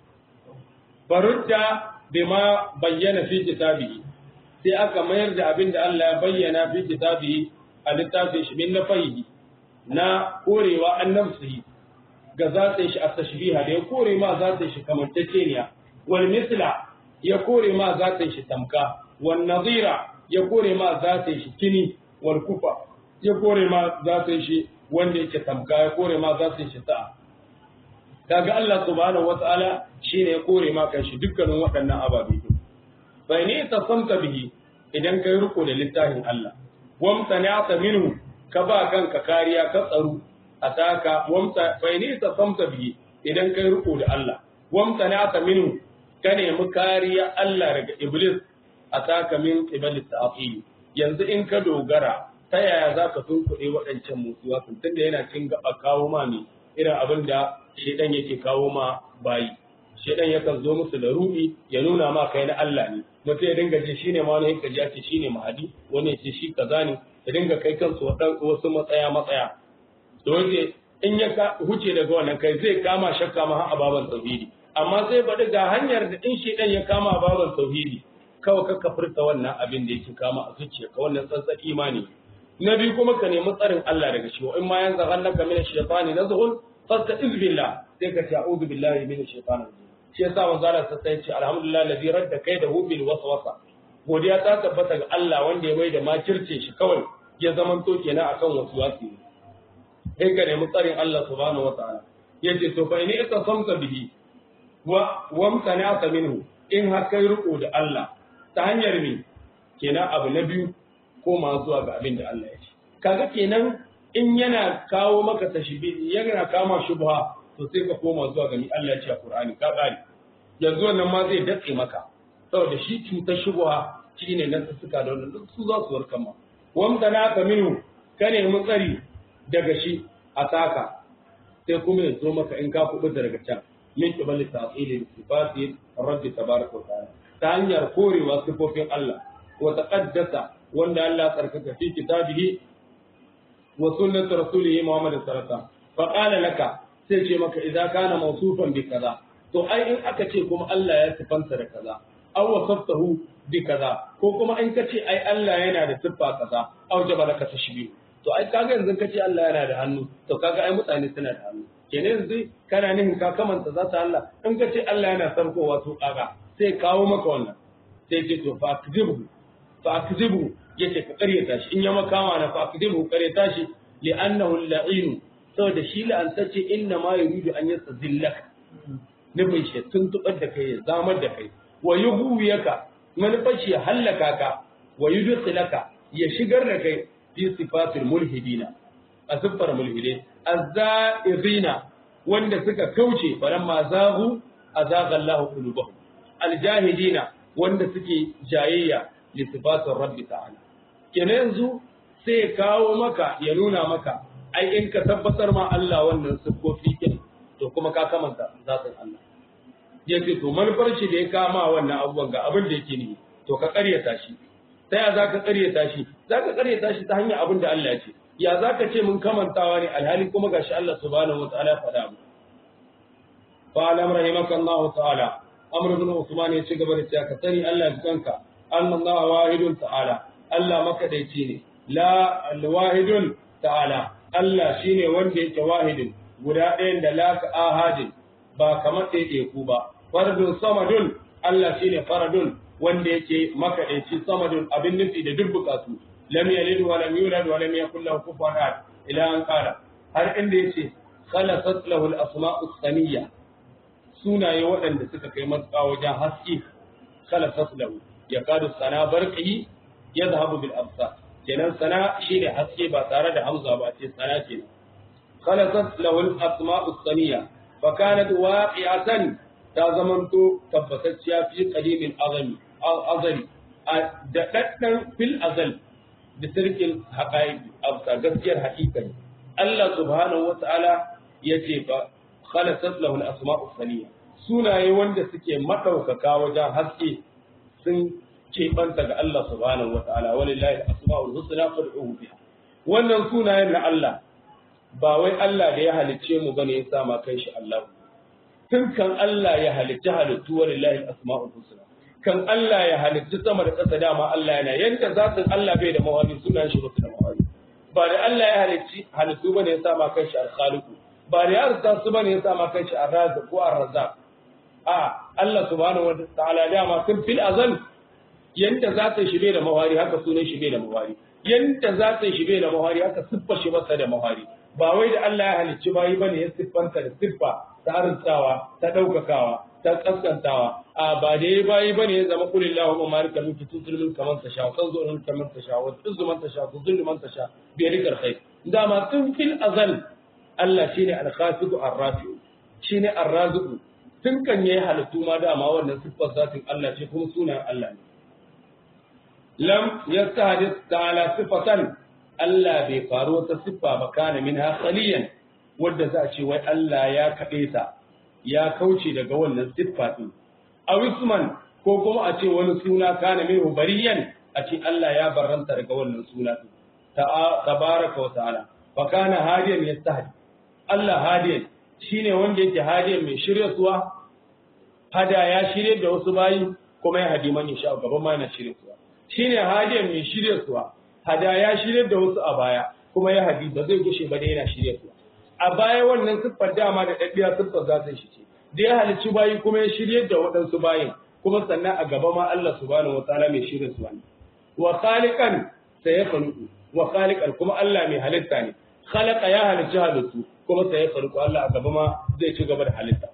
barudda bima bayyana fi kitabihi sai aka mayar da abin da Allah ya bayyana fi kitabihi a littafin shi min nafahihi na korewa annabsi ga zatin shi a tashbiha da ya kore ma zatin shi kamantacceniya wal misla ya kore ma zatin shi tamka wal nadira ya kore ma zatin shi kini wal kufa ya kore ma zatin shi wanda yake tamka ya kore ma zatin shi sa'a kaga Allah subhanahu wataala shine ya kore ma kanshi dukkanin waɗannan ababe fa ni tasamta bihi idan kai riko da littafin Allah wamtana'ta minhu ka ba kanka kariya ka tsaro ataka wamta fa ni tasamta bihi idan kai riko da Allah wamtana'ta minhu ka nemi kariya Allah daga iblis ataka min qibali ta'qil yanzu in ka dogara ta yaya za ka tunkuɗe waɗancan mutuwa tun da yana cin gaba kawo ma ne irin abin da shaidan yake kawo ma bayi shaidan yakan zo musu da ruɗi ya nuna ma kai na Allah ne mutum ya dinga ji shine ma wani yake ji ce shine mahadi wani ya ce shi kaza ne ya dinga kai kansu wasu matsaya matsaya to wace in ya huce daga wannan kai zai kama shakka ma har ababan tauhidi amma sai baɗi ga hanyar da in shaidan ya kama ababan tauhidi kawai ka kafirta wannan abin da yake kama a zuciyarka wannan tsantsan imani na biyu kuma ka nemi tsarin Allah daga shi in ma yanzu hannaka min ash-shaytani nazghun fasta'iz billah sai ka ce a'udhu billahi min ash-shaytani shi yasa manzo Allah sai ya ce alhamdulillah alladhi radda kaidahu bil waswasa godiya ta tabbata ga Allah wanda ya mai da makirce shi kawai ya zamanto kenan akan waswasi sai ka nemi tsarin Allah subhanahu wataala yace to fa in itasamta bihi wa wamtana'ta minhu in har kai riko da Allah ta hanyar me kenan abu na biyu koma zuwa ga abin da Allah ya ce kaga kenan in yana kawo maka tashbihi yana kama shubha to sai ka koma zuwa ga ni Allah ya ce a Qur'ani ka kare yanzu wannan ma zai datse maka saboda shi cutar shubha shine nan suka da wannan duk su za su warkar ma wamda na ka minu ka nemi tsari daga shi a taka sai kuma ya zo maka in ka kubuta daga can min qibali ta'ili sifati rabbi tabaraka wa ta'ala ta hanyar korewa sifofin Allah wa taqaddasa wanda Allah tsarkaka fi kitabihi wa sunnati rasulihi Muhammad sallallahu alaihi wasallam fa qala laka sai ce maka idza kana mawsufan bi kaza to ai in aka ce kuma Allah ya sifanta da kaza aw wasaftahu bi kaza ko kuma in ka ce ai Allah yana da siffa kaza aw jaba laka tashbih to ai kaga yanzu ka ce Allah yana da hannu to kaga ai mutane suna da hannu kenan yanzu kana nihin ka kamanta za ta Allah in ka ce Allah yana sarkowa to kaga sai kawo maka wannan sai ce to fa akzibhu fa akzibhu yace ka karyata shi in ya makama na fa akzibhu karyata shi li'annahu al-la'in saboda shi la'antacce inna ma yuridu an yastazillaka nufin shi tuntubar da kai ya zamar da kai wa yughwiyaka manufar shi ya hallaka ka wa yudkhilaka ya shigar da kai fi sifatul mulhidina a siffar mulhide azzairina wanda suka kauce falamma zagu azaga Allah qulubahum aljahidina wanda suke jayayya li sifatir rabbi ta'ala kenan yanzu sai kawo maka ya nuna maka ai in ka tabbatar ma Allah wannan siffofi kin to kuma ka kamanta zatin Allah yace to manufar shi da ya kama wannan abubuwan ga abin da yake ne to ka ƙaryata shi ta ya zaka ƙaryata shi zaka ƙaryata shi ta hanyar abin da Allah ya ce ya zaka ce mun kamantawa ne alhali kuma gashi Allah subhanahu wataala ya faɗa mu fa alam rahimakallahu ta'ala amr ibn usman ya ci gaba da cewa ka sani Allah ya kanka annallahu wahidun ta'ala Allah makadaici ne la alwahidun ta'ala Allah shine wanda yake wahidin guda ɗayan da la ka ahadin ba kamar ɗaya ku ba fardun samadun Allah shine faradun wanda yake makadaici samadun abin nufi da duk bukatu lam yalid wa lam yulad wa lam yakul lahu kufuwan ahad ila an qala har inda yace khalasat lahu al-asma'u samiyya sunaye waɗanda suka kai matsa wajen haske khalasat lahu yakadu sana barqihi yadhhabu bil absar kenan sana shine haske ba tare da hamza ba ce sana kenan khalasat lahu al-asma'u samiyya fa kanat waqi'atan ta zamanto tabbatacciya fi qadimin azami azali da daddan fil azal da sirkin haƙa'iƙi a gaskiyar haƙiƙa ne Allah subhanahu wata'ala ya ce fa khalasat lahu al-asma'u saniya sunaye wanda suke madaukaka wajen haske sun keɓanta ga Allah subhanahu wata'ala walillahi al-asma'ul husna fad'uhu biha wannan sunayen na Allah ba wai Allah da ya halicce mu bane ya sa ma kai shi Allah tun kan Allah ya halicci halittu walillahi al-asma'ul husna kan Allah ya halitta sama da ƙasa dama Allah yana yanda zatin Allah bai da mawani sunan shi da mawani ba da Allah ya halicci halittu bane ya sama kai shi al-khaliqu ba da ya arsa su bane ya sama kai shi ar-razzaq ko ar-razzaq a Allah subhanahu wa ta'ala dama tun fil azal yanda zatin shi bai da mawari haka sunan shi bai da mawari yanda zatin shi bai da mawari haka siffar shi masa da mawari ba wai da Allah ya halicci bayi bane ya siffanta da siffa ta arsawa ta daukakawa ta kaskantawa a ba da ya bayi bane ya zama kulli lahu wa malika mulki tutul mulka man tasha wa tanzu mulka man tasha wa tuzzu man tasha wa zullu man tasha bi yadika alkhair dama tun fil azal Allah shine al-khasiqu ar-rafi shine ar-raziqu tun kan yayi halittu ma dama wannan siffar zatin Allah ce kuma sunan Allah ne lam yastahdith ta'ala sifatan Allah bai faru wata siffa ba kana minha khaliyan wadda za a ce wai Allah ya kaɗe ta ya kauce daga wannan siffa din aw isman ko kuma a ce wani suna kana minhu bariyan a ce Allah ya barranta daga wannan suna din tabaraka wa ta'ala fa kana hadiyan yastahdi Allah hadiyan shine wanda yake hadiyan mai shiryarwa hada ya shirye da wasu bayi kuma ya hadi man insha gaban ma yana shiryarwa shine hadiyan mai shiryarwa hada ya shirye da wasu a baya kuma ya hadi ba zai gushe ba da yana shiryarwa a baya wannan siffar dama da daddiya siffar za ta shi ce da ya halicci bayi kuma ya shirye da waɗansu bayin kuma sannan a gaba ma Allah subhanahu wataala mai shiryarwa ne wa khaliqan sayyakhluqu wa khaliqan kuma Allah mai halitta ne khalaqa ya halicci halittu kuma sai ya farko Allah a gaba ma zai ci gaba da halitta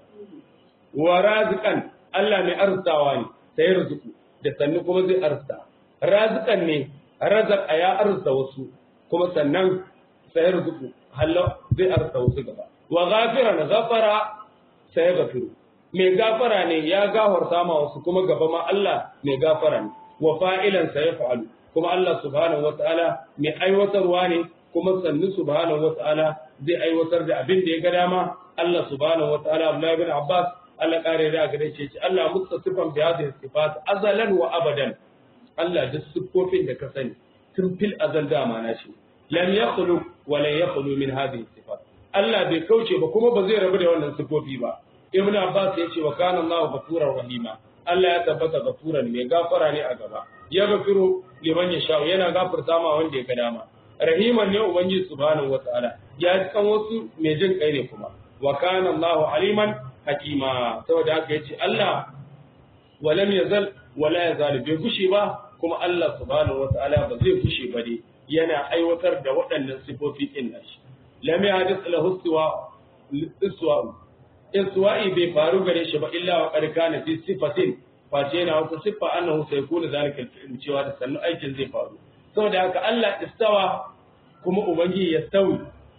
wa raziqan Allah mai arzawa ne sai ya rizuku da sannu kuma zai arza raziqan ne razaka ya arza wasu kuma sannan sai ya rizuku hallo zai arza wasu gaba wa ghafiran ghafara sai ya gafiru mai gafara ne ya gafarta ma wasu kuma gaba ma Allah mai gafara ne wa fa'ilan sai ya fa'alu kuma Allah subhanahu wataala mai aiwatarwa ne kuma sannu subhanahu wata'ala zai aiwatar da abin da ya ga dama Allah subhanahu wata'ala Abdullahi bin Abbas Allah kare da gare shi Allah muttasifan bi hadhihi sifat azalan wa abadan Allah duk siffofin da ka sani tun fil azal dama na shi lam yakhluq wa la yakhlu min hadhihi sifat Allah bai kauce ba kuma ba zai rabu da wannan siffofi ba Ibn Abbas ya ce wa kana Allahu ghafurur rahima Allah ya tabbata gafuran mai gafara ne a gaba ya gafiru liman yasha yana gafarta ma wanda ya ga dama rahiman ne ubangiji subhanahu wataala ya kan wasu mai jin kai ne kuma wa kana Allahu aliman hakima saboda haka yace Allah walam yazal wala yazal bai gushe ba kuma Allah subhanahu wataala ba zai gushe ba dai yana aiwatar da waɗannan sifofi din nashi lam yahdith lahu istiwa istiwa istiwa'i bai faru gare shi ba illa wa qad kana fi sifatin face yana wata siffa annahu sayakunu zalika al cewa da sannu aikin zai faru saboda haka Allah istawa kuma Ubangiji ya stawi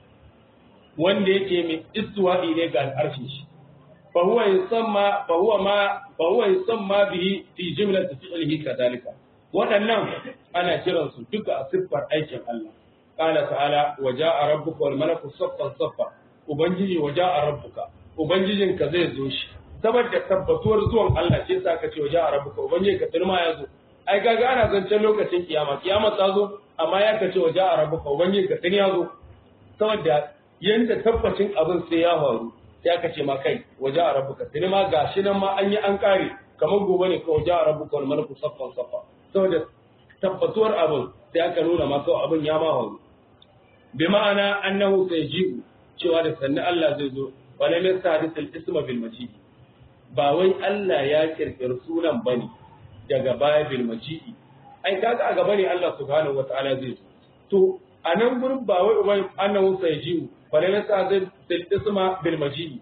wanda yake mai istiwa'i ne ga al'arshin shi fa huwa yusamma fa huwa ma fa huwa yusamma bihi fi jumlati fi'lihi kadhalika waɗannan ana kiran su duka a siffar aikin Allah qala ta'ala wa ja'a rabbuka wal malaku saffan saffa ubangiji wa ja'a rabbuka ubangijinka zai zo shi saboda tabbatuwar zuwan Allah ce sa ka ce wa ja'a rabbuka ubangijinka tilma ya zo ai kaga ana zancen lokacin kiyama kiyama ta zo amma ya kace wa ja'a rabbuka ubangiji ka tani ya zo saboda yanda tabbacin abin sai ya faru sai aka ce ma kai wa ja'a rabbuka tani ma gashi nan ma an yi an kare kamar gobe ne kawai ja'a rabbuka wal malaku saffan saffa saboda tabbatuwar abin sai aka nuna ma kawai abin ya ma faru bi ma'ana annahu sayji'u cewa da sanni Allah zai zo wala min sadis al-isma bil majid ba wai Allah ya kirkiri sunan bane daga baya bil maji'i ai kaga a gaba ne Allah subhanahu wataala zai zo to a nan gurin ba wai ubai annahu sayji'u wala min sadis al-isma bil maji'i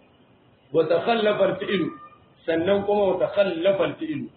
wa takhallafa al-fi'l sannan kuma wa takhallafa al-fi'l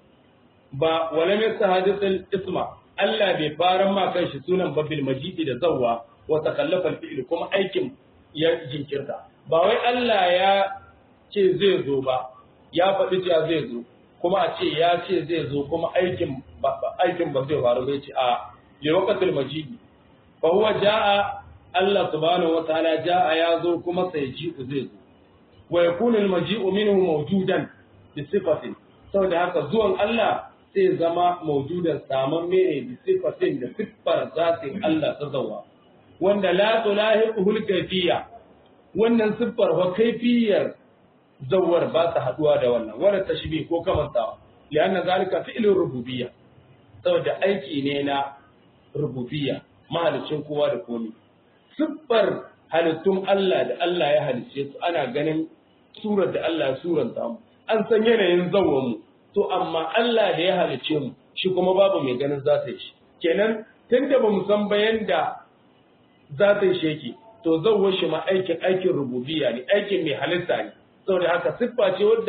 ba wala min sadis al-isma Allah bai fara ma kanshi sunan babil majidi da zawwa wa takallafa al-fi'l kuma aikin ya jinkirta ba wai Allah ya ce zai zo ba ya faɗi cewa zai zo kuma a ce ya ce zai zo kuma aikin aikin ba zai faru bai ce a li waqtil majidi fa huwa jaa Allah subhanahu wa ta'ala jaa ya zo kuma sai ji zai zo wa yakunu al-maji'u minhu mawjudan bi sifatin saboda haka zuwan Allah sai zama mawjudan saman mene bi sifatin da siffar zatin Allah ta zawa wanda la tulahiqul kayfiyya wannan siffar wa kayfiyar zawar ba ta haduwa da wannan wala tashbih ko kamantawa lianna zalika fi'lur rububiyya saboda aiki ne na rububiyya mahalicin kowa da komai siffar halittun Allah da Allah ya halicce su ana ganin surar da Allah ya suranta mu an san yanayin zawon mu to amma Allah da ya halicce mu shi kuma babu mai ganin za ta yi shi kenan tunda ba mu san bayan da za ta yi sheki to zawon shi ma aikin aikin rububiyya ne aikin mai halitta ne saboda haka siffa ce wadda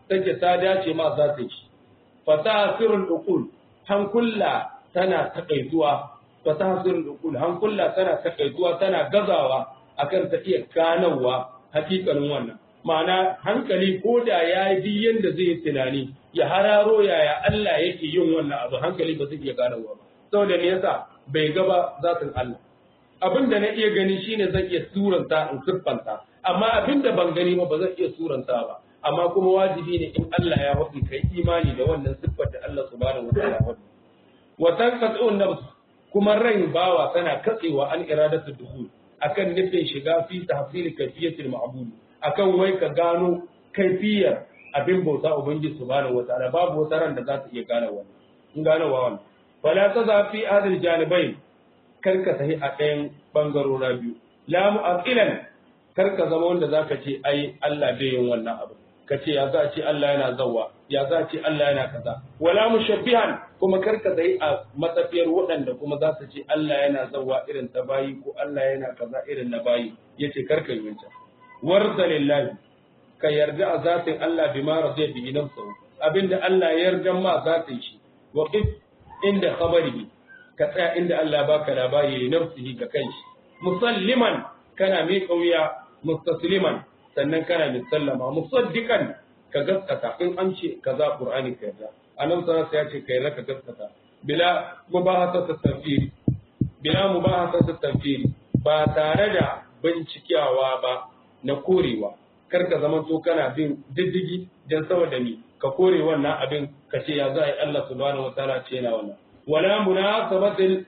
take ta dace ma za ta yi fasaha sirrul uqul hankulla tana takaituwa fasaha sirrul uqul hankulla tana takaituwa tana gazawa akan ta iya ganawa hakikanin wannan ma'ana hankali ko da ya yi yanda zai yi tunani ya hararo yaya Allah yake yin wannan abu hankali ba zai iya ganawa ba saboda me yasa bai gaba zatin Allah abin da na iya gani shine zan iya suranta in siffanta amma abin da ban gani ba ba zan iya suranta ba amma kuma wajibi ne in Allah ya faɗi kai imani da wannan siffar da Allah subhanahu wataala ya faɗi wa tanqatu nafs kuma ran bawa tana katsewa an iradatu dukhul akan nufin shiga fi tahsil kayfiyatil ma'bud akan wai ka gano kaifiyar abin bauta ubangiji subhanahu wataala babu wata ran da za ta iya gane wannan in gane wa wannan fala taza fi hadil janibain karka tahi a ɗayan bangarora biyu la mu'aqilan karka zama wanda zaka ce ai Allah bai yin wannan abu ka ce ya za ce Allah yana zawwa ya za ce Allah yana kaza wala mushabbihan kuma karka tahi a matsafiyar waɗanda kuma za su ce Allah yana zawwa irin ta bayi ko Allah yana kaza irin na bayi yace karka yi wancan warda lillahi ka yarda a zatin Allah bima radiya bihi nafsuhu abinda Allah ya yarda ma zatin shi wa qif inda khabarihi ka tsaya inda Allah baka labari ne nafsihi ga kanshi musalliman kana mai kauya mustasliman sannan kana mai sallama musaddiqan ka gaskata in an ce kaza qur'ani ka yarda anan sa ya ce kai raka gaskata bila mubahata tafsiri bila mubahata tafsiri ba tare da bincikawa ba na korewa kar ka zama to kana bin diddigi dan saboda ni ka kore wannan abin ka ce ya za a yi Allah subhanahu wa ta'ala ce yana wannan wala munasabatil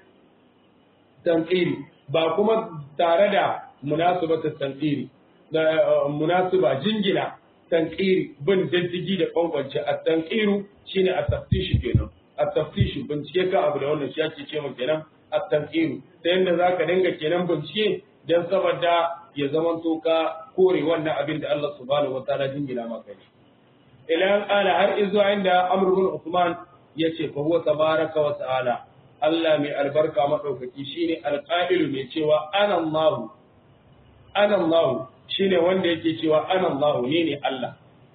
tanqiri ba kuma tare da munasabatil tanqiri da munasaba jingina tanqiri bin diddigi da kwankwance a tanqiru shine a taftishi kenan a taftishi bincike ka abu da wannan shi ake ce kenan a tanqiru ta yanda zaka dinga kenan bincike dan saboda ya zama to ka kore wannan abin da Allah subhanahu wa ta'ala jingina maka ne ila ala har izo inda Amr bin Uthman yace fa huwa tabaraka wa ta'ala Allah mai albarka madaukaki shine alqa'ilu mai cewa ana Allah ana Allah shine wanda yake cewa ana Allah ne ne Allah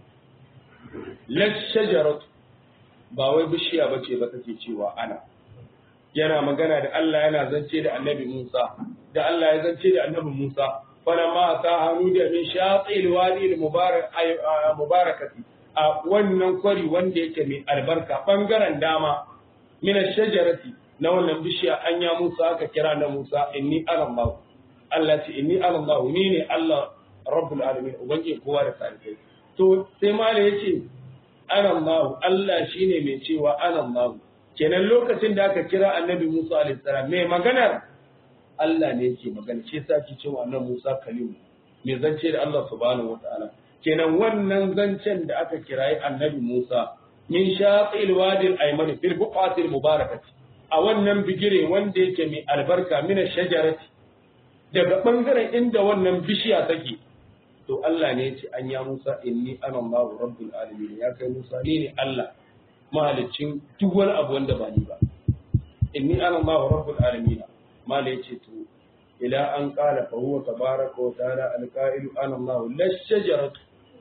la shajarat ba wai bishiya bace ba take cewa ana yana magana da Allah yana zance da Annabi Musa da Allah ya zance da Annabi Musa falamma atahu da min shatil wadi al-mubarak mubarakati a wannan kwari wanda yake mai albarka bangaren dama min shajarati na wannan bishiya an ya Musa aka kira na Musa inni ana Allah Allah ce inni ana Allah ni ne Allah rabbul alamin ubangi kowa da sarki to sai mala yace ana Allah Allah shine mai cewa ana Allah kenan lokacin da aka kira annabi Musa alaihi salam mai maganar Allah ne yake magana shi yasa ki cewa annabi Musa kalimu mai zance da Allah subhanahu wataala kenan wannan zancen da aka kirayi annabi Musa min shaqil wadi al-ayman fil buqati al-mubarakati a wannan bigire wanda yake mai albarka min shajarati daga bangaren inda wannan bishiya take to Allah ne yace an ya Musa inni ana Allah rabbul alamin ya kai Musa ni ne Allah mahalicin duk wani abu wanda ba ni ba inni ana Allah rabbul alamin mala yace to ila an qala fa huwa tabaraka wa ta'ala al-qa'ilu ana Allah la shajaratu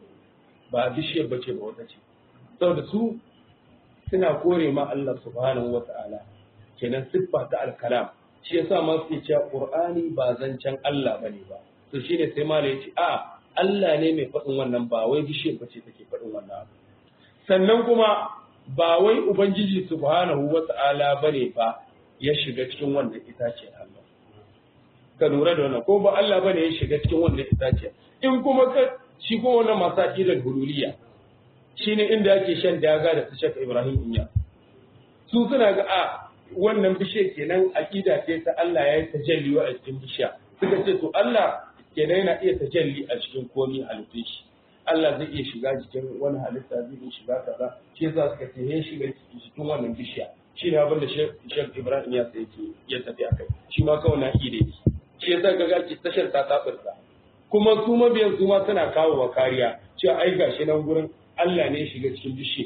ba bishiyar bace ba wata ce saboda su suna kore ma Allah subhanahu wata'ala kenan siffa ta al-kalam shi yasa ma suke cewa Qur'ani ba zancen Allah bane ba to shine sai mala yace a Allah ne mai faɗin wannan ba wai bishiyar bace take faɗin wannan abu sannan kuma ba wai ubangiji subhanahu wata'ala bane ba ya shiga cikin wannan itace Allah ka lura da wannan ko ba Allah bane ya shiga cikin wannan itace in kuma ka shi ko wannan masu aqidar hululiya shine inda yake shan daga da su Sheikh Ibrahim Inya su suna ga a wannan bishe kenan aqida ce ta Allah ya yi tajalli a cikin bishiya suka ce to Allah kenan yana iya tajalli a cikin komai halittun shi Allah zai iya shiga cikin wani halitta zai iya shiga kaza shi yasa suka ce ya shiga cikin wannan bishiya shi ne abin da Sheikh Ibrahim ya sai yake ya tafi akai shi ma kawai na ide ne shi yasa ga ga tashar ta tabarta kuma su mabiyan su ma suna kawo wa kariya cewa ai gashi nan gurin Allah ne ya shiga cikin bishiya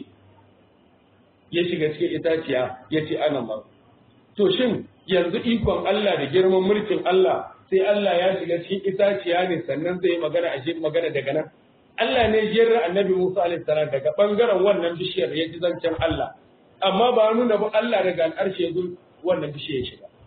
ya shiga cikin itaciya ya ce ana ma to shin yanzu ikon Allah da girman mulkin Allah sai Allah ya shiga cikin itaciya ne sannan zai magana a magana daga nan Allah ne jira annabi Musa alaihi salam daga bangaren wannan bishiyar ya ji zancen Allah amma ba nuna ba Allah daga al'arshe ya zo wannan bishiyar ya shiga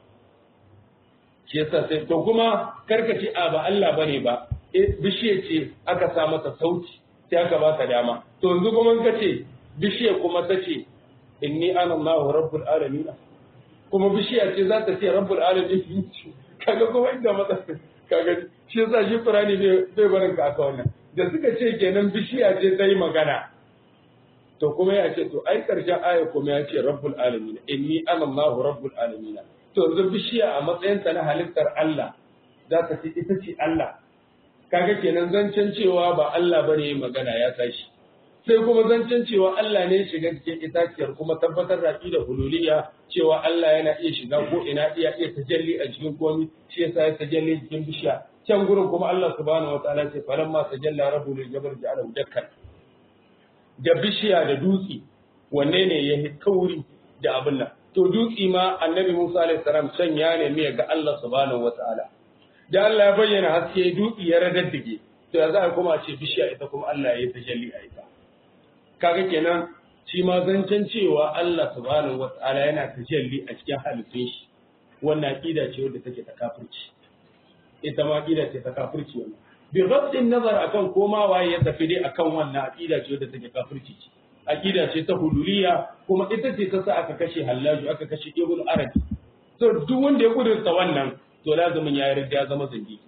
shi yasa sai to kuma karkace a ba Allah bane ba bishiyar ce aka sa masa sauti sai aka ba ka dama to yanzu kuma ka ce bishiyar kuma ta ce inni ana Allahu rabbul alamin kuma bishiya ce za ta ce rabbul alamin kaga kuma inda mata kaga shi yasa shi Qur'ani bai barin ka aka wannan da suka ce kenan bishiya ce ta yi magana to kuma ya ce to ai karshen aya kuma ya ce rabbul alamin inni ana Allahu rabbul alamin to yanzu bishiya a matsayinta na halittar Allah za ta ce ita ce Allah kaga kenan zancen cewa ba Allah bane magana ya tashi sai kuma zancen cewa Allah ne shiga cikin itaciyar kuma tabbatar da da hululiyya cewa Allah yana iya shiga ko ina iya iya tajalli a cikin komi shi yasa ya tajalli cikin bishiya can gurin kuma Allah subhanahu wataala ce falamma tajalla rabbu lil jabal ja'alahu dakkan da bishiya da dutse wanne ne ya kauri da abin nan to dutse ma annabi Musa alaihi salam can ya nemi ya ga Allah subhanahu wataala da Allah ya bayyana haske dutse ya radaddige to ya za a kuma ce bishiya ita kuma Allah ya yi tajalli a ita kaga kenan shi ma zancen cewa Allah subhanahu wata'ala yana tajalli a cikin halittun shi wannan aqida ce wadda take ta kafirci ita ma aqida ce ta kafirci wannan bi ghaddin nazar akan koma waye ya tafi dai akan wannan aqida ce wadda take kafirci ce aqida ce ta hululiya kuma ita ce ta sa aka kashe Hallaju aka kashe Ibn Arabi to duk wanda ya kudurta wannan to lazumin ya yarda ya zama zindiki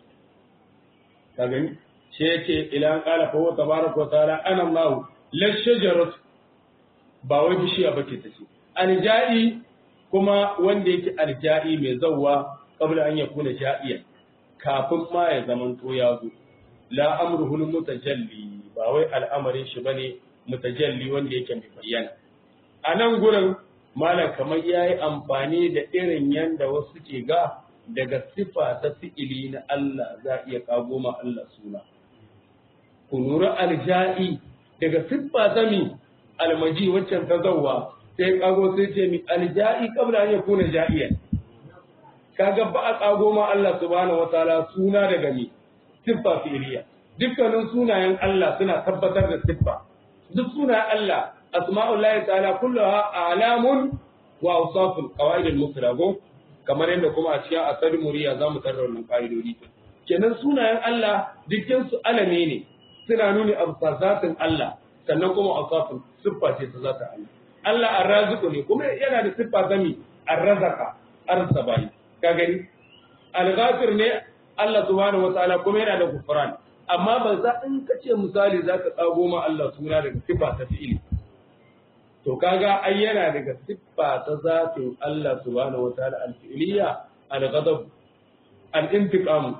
ka gani shi yake ila an qala fa huwa tabaraka wa ta'ala ana Allah la shajarat ba wai bishiya bace ta ce aljai kuma wanda yake aljai mai zawwa qabla an yakuna ja'iyan kafin ma ya zaman to ya zo la amruhu mutajalli ba wai al'amarin shi bane mutajalli wanda yake mai bayyana a nan gurin malam kamar yayi amfani da irin yanda wasu ke ga daga sifa ta fi'ili na Allah za iya kago ma Allah suna kunura alja'i daga siffa ta mi almaji waccan ta zawwa sai kago sai ce mi alja'i kabla an yakuna ja'iyan kaga ba a kago ma Allah subhanahu wataala suna daga mi siffa fi'iliya dukkanin sunayen Allah suna tabbatar da siffa duk sunayen Allah asma'ullahi ta'ala kulluha a'lamun wa awsafun qawaid al-mufrad kamar yadda kuma a cikin asali muriya zamu tarra wannan ka'idodi kenan sunayen Allah dukkan su alame ne suna nuni a zatin Allah sannan kuma awsafun siffa ce ta zatin Allah Allah arraziqu ne kuma yana da siffa ta mi arrazaka arsabai ka gani al-ghafir ne Allah subhanahu wataala kuma yana da gufran amma ba za in ka ce misali za ka tsago ma Allah suna daga siffa ta fi'ili to kaga ai yana daga siffa ta zatin Allah subhanahu wataala al-fi'liya al-ghadab al-intiqam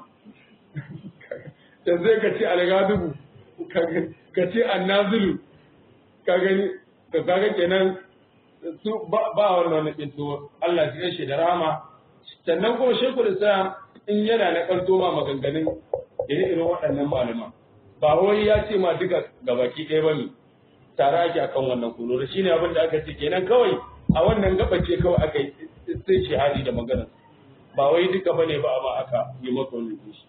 dan zai ka ce al-ghadab ka ce an-nazilu ka gani to kaga kenan su ba wannan din to Allah ya shi da rahama sannan kuma shekul islam in yana na kalto ma maganganun ire-iren waɗannan malaman ba wai ya ce ma duka gabaki ɗaya ba ne tare ake akan wannan kuno da shine abin da aka ce kenan kawai a wannan gabace kawai aka yi sai shahadi da magana ba wai duka bane ba amma aka yi maka wannan shi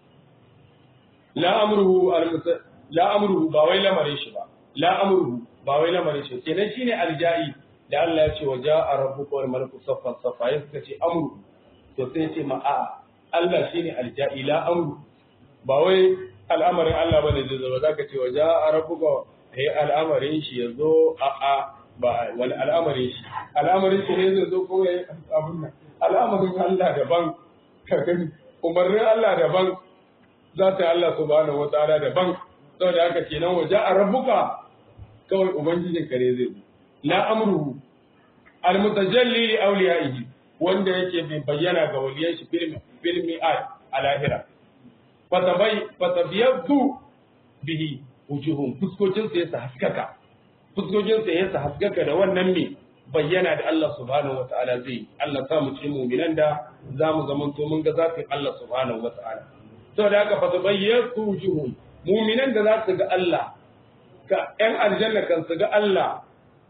la amruhu la amruhu ba wai lamarin shi ba la amruhu ba wai lamarin shi kenan shine alja'i da Allah ya ce wa ja'a rabbuka wal malaku saffan saffa ya suka ce amru to sai ce ma a'a Allah shine alja'i la amru ba wai al'amarin Allah bane zai zama zaka ce wa ja'a rabbuka sai al'amarin shi ya zo a a ba wani al'amarin shi al'amarin shi ne zai zo ko ya abun nan al'amarin Allah daban ka gani umarnin Allah daban za ta Allah subhanahu wa ta'ala daban saboda haka kenan waje a rabbuka kawai ubangijin ka ne zai zo la amruhu al mutajalli li awliyaihi wanda yake bai bayyana ga waliyan shi filmi filmi a lahira fatabai fatabiyatu bihi wujuhum fuskocin sa yasa haskaka fuskocin sa yasa haskaka da wannan me bayyana da Allah subhanahu wataala zai Allah sa mu ci mu'minan da zamu zamanto mun ga zafin Allah subhanahu wataala saboda haka fatabayyatu wujuhum mu'minan da za su ga Allah ka ƴan aljanna kan su ga Allah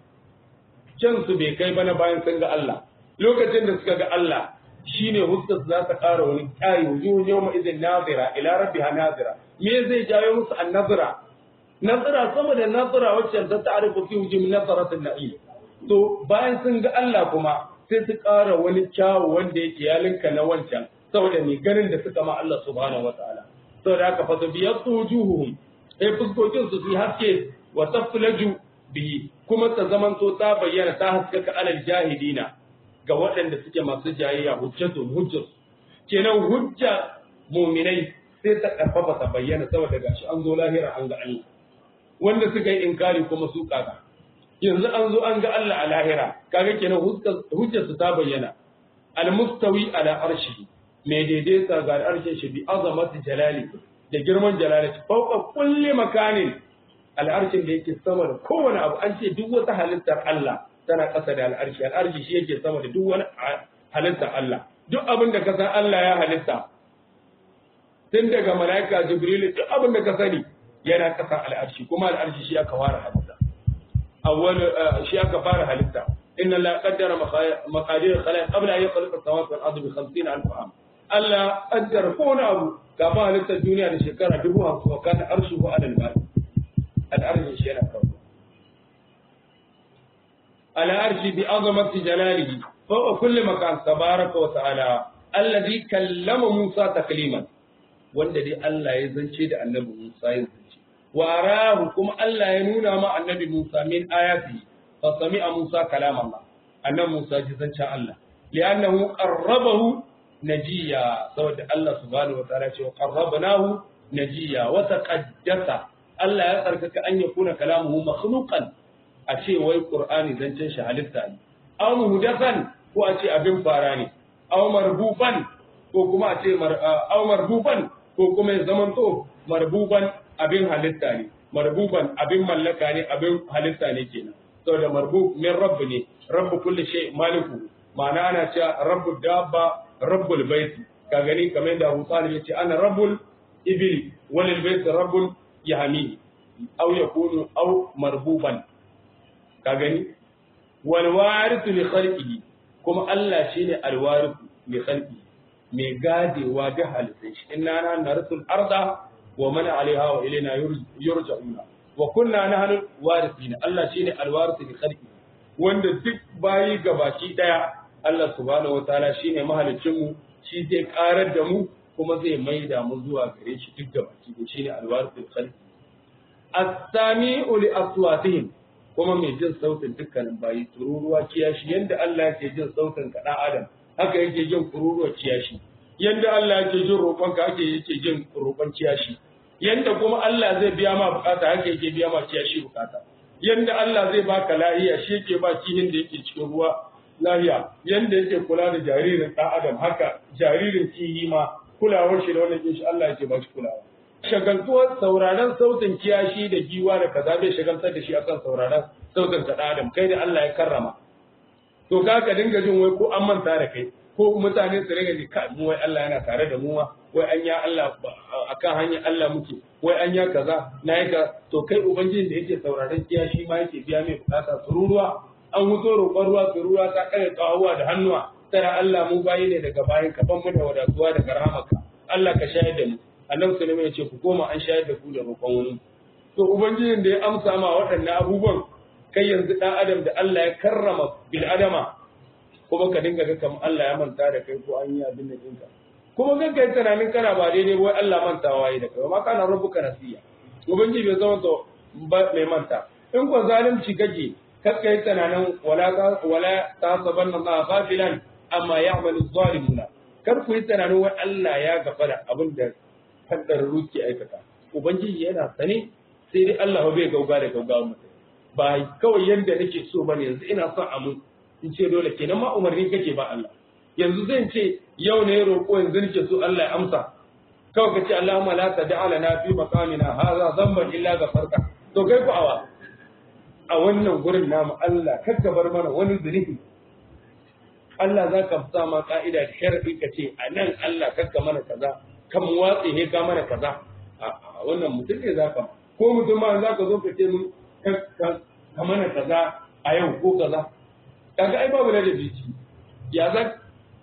can su bai kai bana bayan sun ga Allah lokacin da suka ga Allah shine huskar za ta ƙara wani ƙari wujuhun yawma idin nazira ila rabbiha nazira me zai jawo musu annazira nasara sama da nasara wacce ta ta'arifu fi hujum nasaratul na'im to bayan sun ga Allah kuma sai su ƙara wani kyawu wanda yake ya linka na wancan saboda ni ganin da suka ma Allah subhanahu wataala saboda haka fa biyatu wujuhuhum sai fuskokin su su haske wa taflaju bihi kuma ta zamanto ta bayyana ta haskaka alal jahilina ga waɗanda suke masu jayayya hujjatun hujjat kenan hujja muminai sai ta karfafa ta bayyana saboda gashi an zo lahira an ga Allah wanda suka yi inkari kuma su kaga yanzu an zo an ga Allah a lahira kaga kenan hujjar su ta bayyana al-mustawi ala arshihi mai daidaita ga arshin shi bi azamati jalali da girman jalali fauka kulli makanin al'arshin da yake sama da kowane abu an ce duk wata halittar Allah tana ƙasa da al'arshi al'arshi shi yake sama da duk wani halittar Allah duk abin da ka san Allah ya halitta tun daga mala'ika jibril duk abin da ka sani yana ƙasa al'arshi kuma al'arshi shi aka fara halitta awwal shi aka fara halitta inna la qaddara maqadir al-khalaiq qabla an yakhluqa as-samawati wal ardi bi 50000 am Allah qaddara kowane abu kafin halittar duniya da shekara dubu hamsin wa kana arshuhu ala al-ba'i al'arshin shi yana kawo al'arshi bi azamati jalalihi fawqa kulli makan tabaraka wa ta'ala alladhi kallama Musa takliman wanda dai Allah ya zance da annabi Musa ya zance wa arahu kuma Allah ya nuna ma annabi Musa min ayati fa sami'a Musa kalam Allah annabi Musa ji zancen Allah li'annahu qarrabahu najiya saboda Allah subhanahu wa ta'ala ce wa qarrabnahu najiya wa taqaddasa Allah ya tsarkaka an ya kuna kalamuhu makhluqan a ce wai Qur'ani zancen shi halitta ne aw muhdathan ko a ce abin fara ne aw marbufan ko kuma a ce aw marbufan ko kuma ya zamanto marbuban abin halitta ne marbuban abin mallaka ne abin halitta ne kenan saboda marbub min rabb ne rabb kulli shay maliku ma'ana ana cewa rabbu dabba rabbul bait ka gani kamar da Abu Talib yace ana rabbul ibli walil bait rabbul yahmi aw yakunu aw marbuban ka gani wal warithu li khalqihi kuma Allah shine al warithu li khalqihi mai gadewa da halittai shi inna na narsul arda wa man alaiha wa ilaina yurja'una wa kunna nahnu warithina Allah shine al warithu li khalqihi wanda duk bayi gabaki daya Allah subhanahu wataala shine mahalicin mu shi zai karar da mu kuma zai maida mu zuwa gare shi duk gabaki da shine al warithu li khalqihi as-sami'u li aswatihim kuma mai jin sautin dukkanin bayi tururuwa kiyashi yanda Allah yake jin sautin ka dan adam haka yake jin kururuwa kiyashi yanda Allah yake jin roƙon ka haka yake jin roƙon kiyashi yanda kuma Allah zai biya ma bukata haka yake biya ma kiyashi bukata yanda Allah zai baka lahiya shi yake ba kihin da yake cikin ruwa lahiya yanda yake kula da jaririn dan adam haka jaririn kihi ma kulawar shi da wannan shi Allah yake ba shi kulawa shagaltuwar sauraron sautin kiyashi da giwa da kaza bai shagaltar da shi akan sauraron sautin ka adam kai da Allah ya karrama to ka ka dinga jin wai ko an manta da kai ko mutane su ringa ji kai mu wai Allah yana tare da mu wai an ya Allah akan hanyar Allah muke wai an ya kaza na yi ka to kai ubangiji da yake sauraron kiyashi ma yake biya mai bukata tururuwa an huto roƙon ruwa tururuwa ta kare kawawa da hannuwa tara Allah mu bayi ne daga bayan ka ban mu da wadatuwa daga rahamaka Allah ka shayar da mu annabi sulaiman ya ce ku koma an shayar da ku da roƙon wani to ubangijin da ya amsa ma waɗannan abubuwan kai yanzu ɗan adam da Allah ya karrama bil adama kuma ka dinga ga kamar Allah ya manta da kai ko an yi abin da ɗinka kuma ga kai tunanin kana ba daidai ba wai Allah mantawa yi da kai ma kana rabbuka nasiya ubangiji bai zama to mai manta in ko zalunci kake kakka yi tunanin wala ta wala ta sabanna Allah ghafilan amma ya'malu zalimuna kar ku yi tunanin wai Allah ya gafara abin da kaddar ruki aikata ubangiji yana sane sai dai Allah bai gauga da gauga mu ba kawai yanda nake so bane yanzu ina son amu in ce dole kenan ma umarni kake ba Allah yanzu zan ce yau ne roƙo yanzu nake so Allah ya amsa kawai ka ce Allahumma la tad'a lana fi maqamina hadha dhanban illa ghafarta to kai ku awa a wannan gurin namu Allah kakka bar mana wani zunubi Allah za ka sa ma ka'ida da sharadi ka ce a nan Allah kakka mana kaza kan watsi ne ka mana kaza a wannan mutum ne za ka ko mutum ma za ka zo ka ce mun ka mana kaza a yau ko kaza kaga ai babu da biki ya za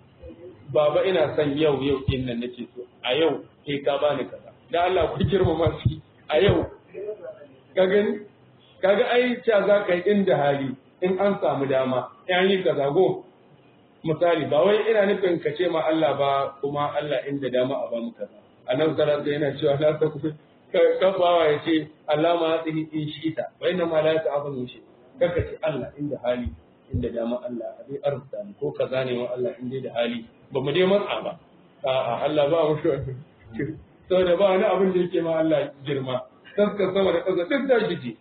baba ina son yau yau din nan nake so a yau kai ka bani kaza dan Allah ku girmama shi a yau ka gani kaga ai ca za ka yi inda hali in an samu dama in yi ka zago misali ba wai ina nufin ka ce ma Allah ba kuma Allah inda dama a ba mu kaza annabi sallallahu alaihi yana cewa la ta kufi kafawa ya ce Allah ma yatihi in shita wa inna ma la ta'abun shi kaka ce Allah inda hali inda dama Allah a dai arzuta ni ko kaza ne wa Allah inda da hali ba mu dai matsa ba a'a Allah ba mu shi saboda ba wani abin da yake ma Allah girma taskar sama da ƙasa duk da shi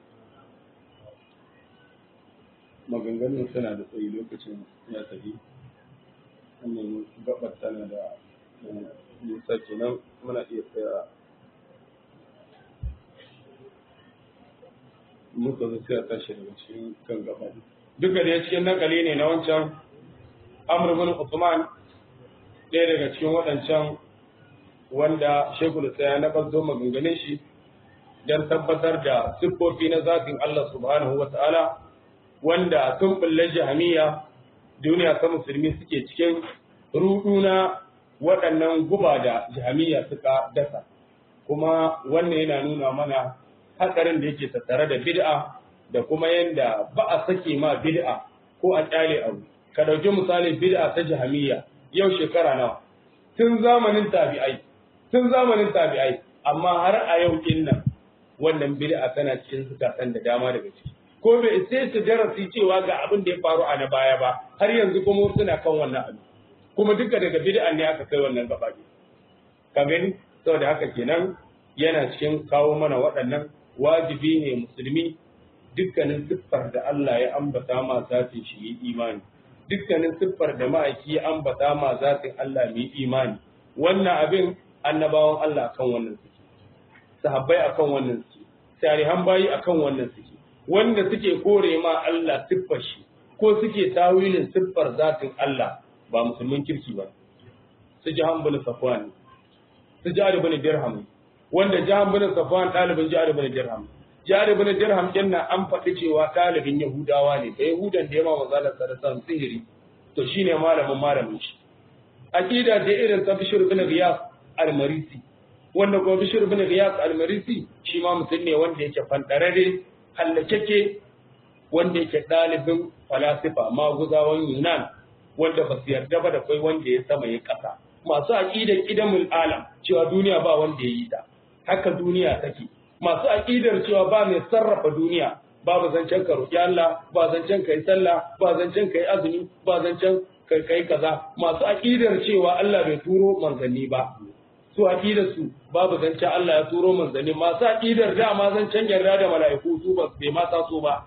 maganganun suna da tsayi lokacin ya tafi wannan gabar tana da nisa kenan muna iya tsaya muka zo sai a tashi daga cikin kan gaba duka da cikin nakali ne na wancan amr bin usman ɗaya daga cikin waɗancan wanda shekul tsaya na bazo maganganun shi don tabbatar da siffofi na zafin Allah subhanahu wa ta'ala wanda tun bulle jahamiya duniya ta musulmi suke cikin ruduna waɗannan guba da jahamiya suka dasa kuma wannan yana nuna mana hatsarin da yake tattare da bid'a da kuma yanda ba a sake ma bid'a ko a kyale abu ka ɗauki misali bid'a ta jahamiya yau shekara nawa tun zamanin tabi'ai tun zamanin tabi'ai amma har a yau din nan wannan bid'a tana cikin zukatan da dama daga ciki ko bai sai su darasi cewa ga abin da ya faru a na baya ba har yanzu kuma suna kan wannan abu kuma duka daga bid'a ne aka kai wannan gaba ne ka gani saboda haka kenan yana cikin kawo mana waɗannan wajibi ne musulmi dukkanin siffar da Allah ya ambata ma zatin shi yi imani dukkanin siffar da ma'aiki ya ambata ma zatin Allah mai imani wannan abin annabawan Allah akan wannan suke sahabbai akan wannan suke tarihan bayi akan wannan suke wanda suke kore ma Allah siffar shi ko suke tawilin siffar zatin Allah ba musulmin kirki ba su ji bin safwan su ji bin dirham wanda jahan bin safwan ɗalibin jihar bin dirham jihar bin dirham din nan an faɗi cewa ɗalibin yahudawa ne da yahudan da ya ma mazalar sarasan sihiri to shine malamin malamin shi aqida da irin ta bishir bin riyas al-marisi wanda kuma bishir bin riyas al-marisi shi ma mutum ne wanda yake fandarare hallakeke wanda yake ɗalibin falasifa maguzawan yunan wanda ba su yarda ba da kai wanda ya sama ya ƙasa masu aqidar idamul alam cewa duniya ba wanda ya yi ta haka duniya take masu aqidar cewa ba mai sarrafa duniya babu zancen ka roƙi Allah ba zancen ka yi sallah ba zancen ka yi azumi ba zancen ka kai kaza masu aqidar cewa Allah bai turo manzanni ba su aqidar su babu zancen Allah ya turo manzanni masu aqidar da ma zancen yarda da mala'iku su ba bai ma taso ba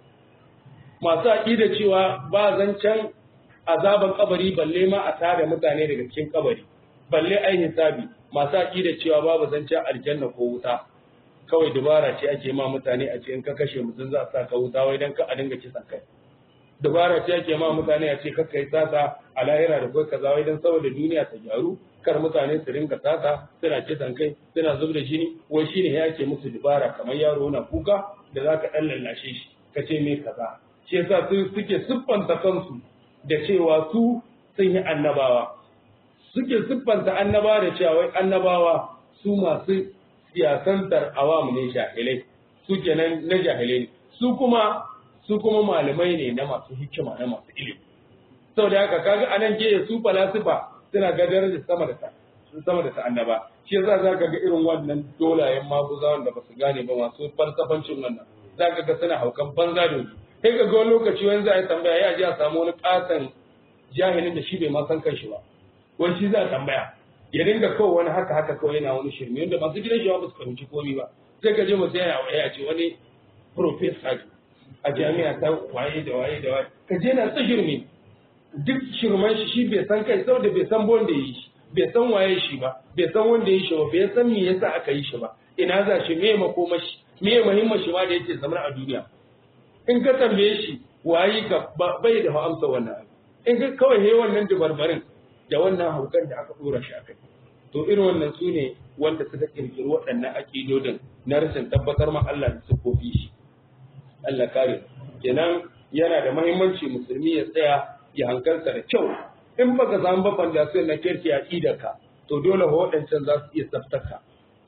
masu aqidar cewa ba zancen azaban kabari balle ma a tare mutane daga cikin kabari balle ai hisabi masu aqidar cewa babu zancen aljanna ko wuta kawai dubara ce ake ma mutane a ce in ka kashe mutum za a sa ka wuta wai dan ka a dinga kisan kai dubara ce ake ma mutane a ce ka kai sata a lahira da kai kaza wai dan saboda duniya ta gyaru kar mutane su ringa sata suna kisan kai suna zub da jini wai shine ya ke musu dubara kamar yaro na kuka da za ka dan lallashe shi ka ce me kaza shi yasa su suke siffanta kansu da cewa su sun yi annabawa suke siffanta annabawa da cewa wai annabawa su masu siyasantar awamu ne jahilai su kenan na jahilai ne su kuma su kuma malamai ne na masu hikima na masu ilimi saboda haka kaga anan ke su falasifa suna gadar da sama da ta sama da ta annaba shi yasa zaka ga irin wannan dolayen maguzawan da basu gane ba masu falsafancin wannan zaka ga suna haukan banza da kai ka ga wani lokaci wani za a tambaya ya ji a samu wani katon jahilin da shi bai ma san kanshi ba wani shi za a tambaya ya dinga kawai wani haka haka kawai yana wani shirme wanda masu gidan shi ba su fahimci komai ba sai ka je mutum yana waya ce wani professor a jami'a ta waye da waye da waye ka je na ta shirme duk shirman shi shi bai san kai saboda bai san wanda yi shi bai san waye shi ba bai san wanda yi shi ba bai san me yasa aka yi shi ba ina za shi me makoma shi me muhimmin shi ma da yake zama a duniya in ka tambaye shi waye ka bai da amsa wannan in ka kawai he wannan dubarbarin da wannan haukan da aka dora shi akai to irin wannan su ne wanda suka kirkiri waɗannan aƙidodin na rashin tabbatar ma Allah da sufofi shi Allah kare kenan yana da mahimmanci musulmi ya tsaya ya hankalta da kyau in baka samu ba fandasiyon na kirki a ka to dole waɗancan za su iya tsaftaka su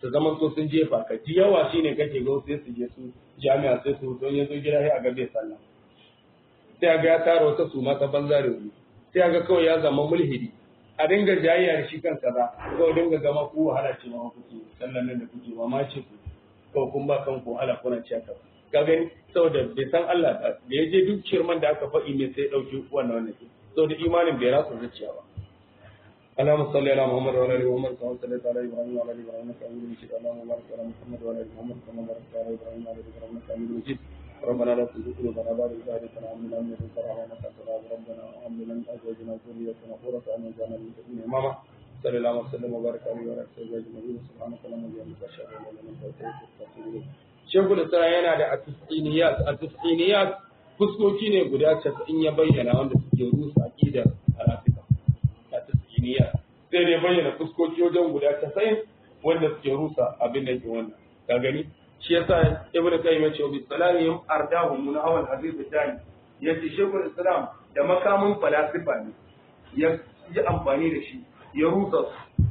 su zaman to sun jefa ka ji yawa shine kake ga sai su je su jami'a sai su don ya zo gida sai a ga bai sallah sai ga ya tara wata su mata banza da wuri sai ga kawai ya zama mulhidi a dinga jayayya da shi kansa ba kawai dinga gama ku wahala ce ma kuke sallan nan da kuke ma ma ce ku kawai kun ba kanku wahala kuna ci haka ka gani saboda bai san Allah ba da ya je duk shirman da aka faɗi ne sai ya ɗauki wannan wannan ke saboda imanin bai rasa zuciya ba اللهم صل على محمد وعلى ال محمد كما صليت على ابراهيم وعلى ال ابراهيم انك حميد مجيد اللهم بارك على محمد وعلى ال محمد كما باركت على ابراهيم وعلى ال ابراهيم انك حميد مجيد ربنا لا تزغ قلوبنا بعد إذ هديتنا وهب لنا من لدنك رحمة إنك أنت الوهاب ربنا وهب لنا من أزواجنا وذريتنا قرة أعين واجعلنا للمتقين إماما صلى الله وسلم وبارك عليه وعلى آله وصحبه أجمعين سبحانك اللهم وبحمدك أشهد أن لا إله إلا أنت أستغفرك وأتوب إليك Shekul Isra yana da atisqiniyat atisqiniyat fuskoki ne guda 90 ya bayyana wanda suke rusa aqidar al-Afrika atisqiniyat sai dai bayyana fuskoki wajen guda 90 wanda suke rusa abin da ke wannan ka gani shi yasa ibnu qayyim ya ce bi salamihim ardahum min awal hadith tani yace shekul islam da makamin falasifa ne ya yi amfani da shi ya rusa su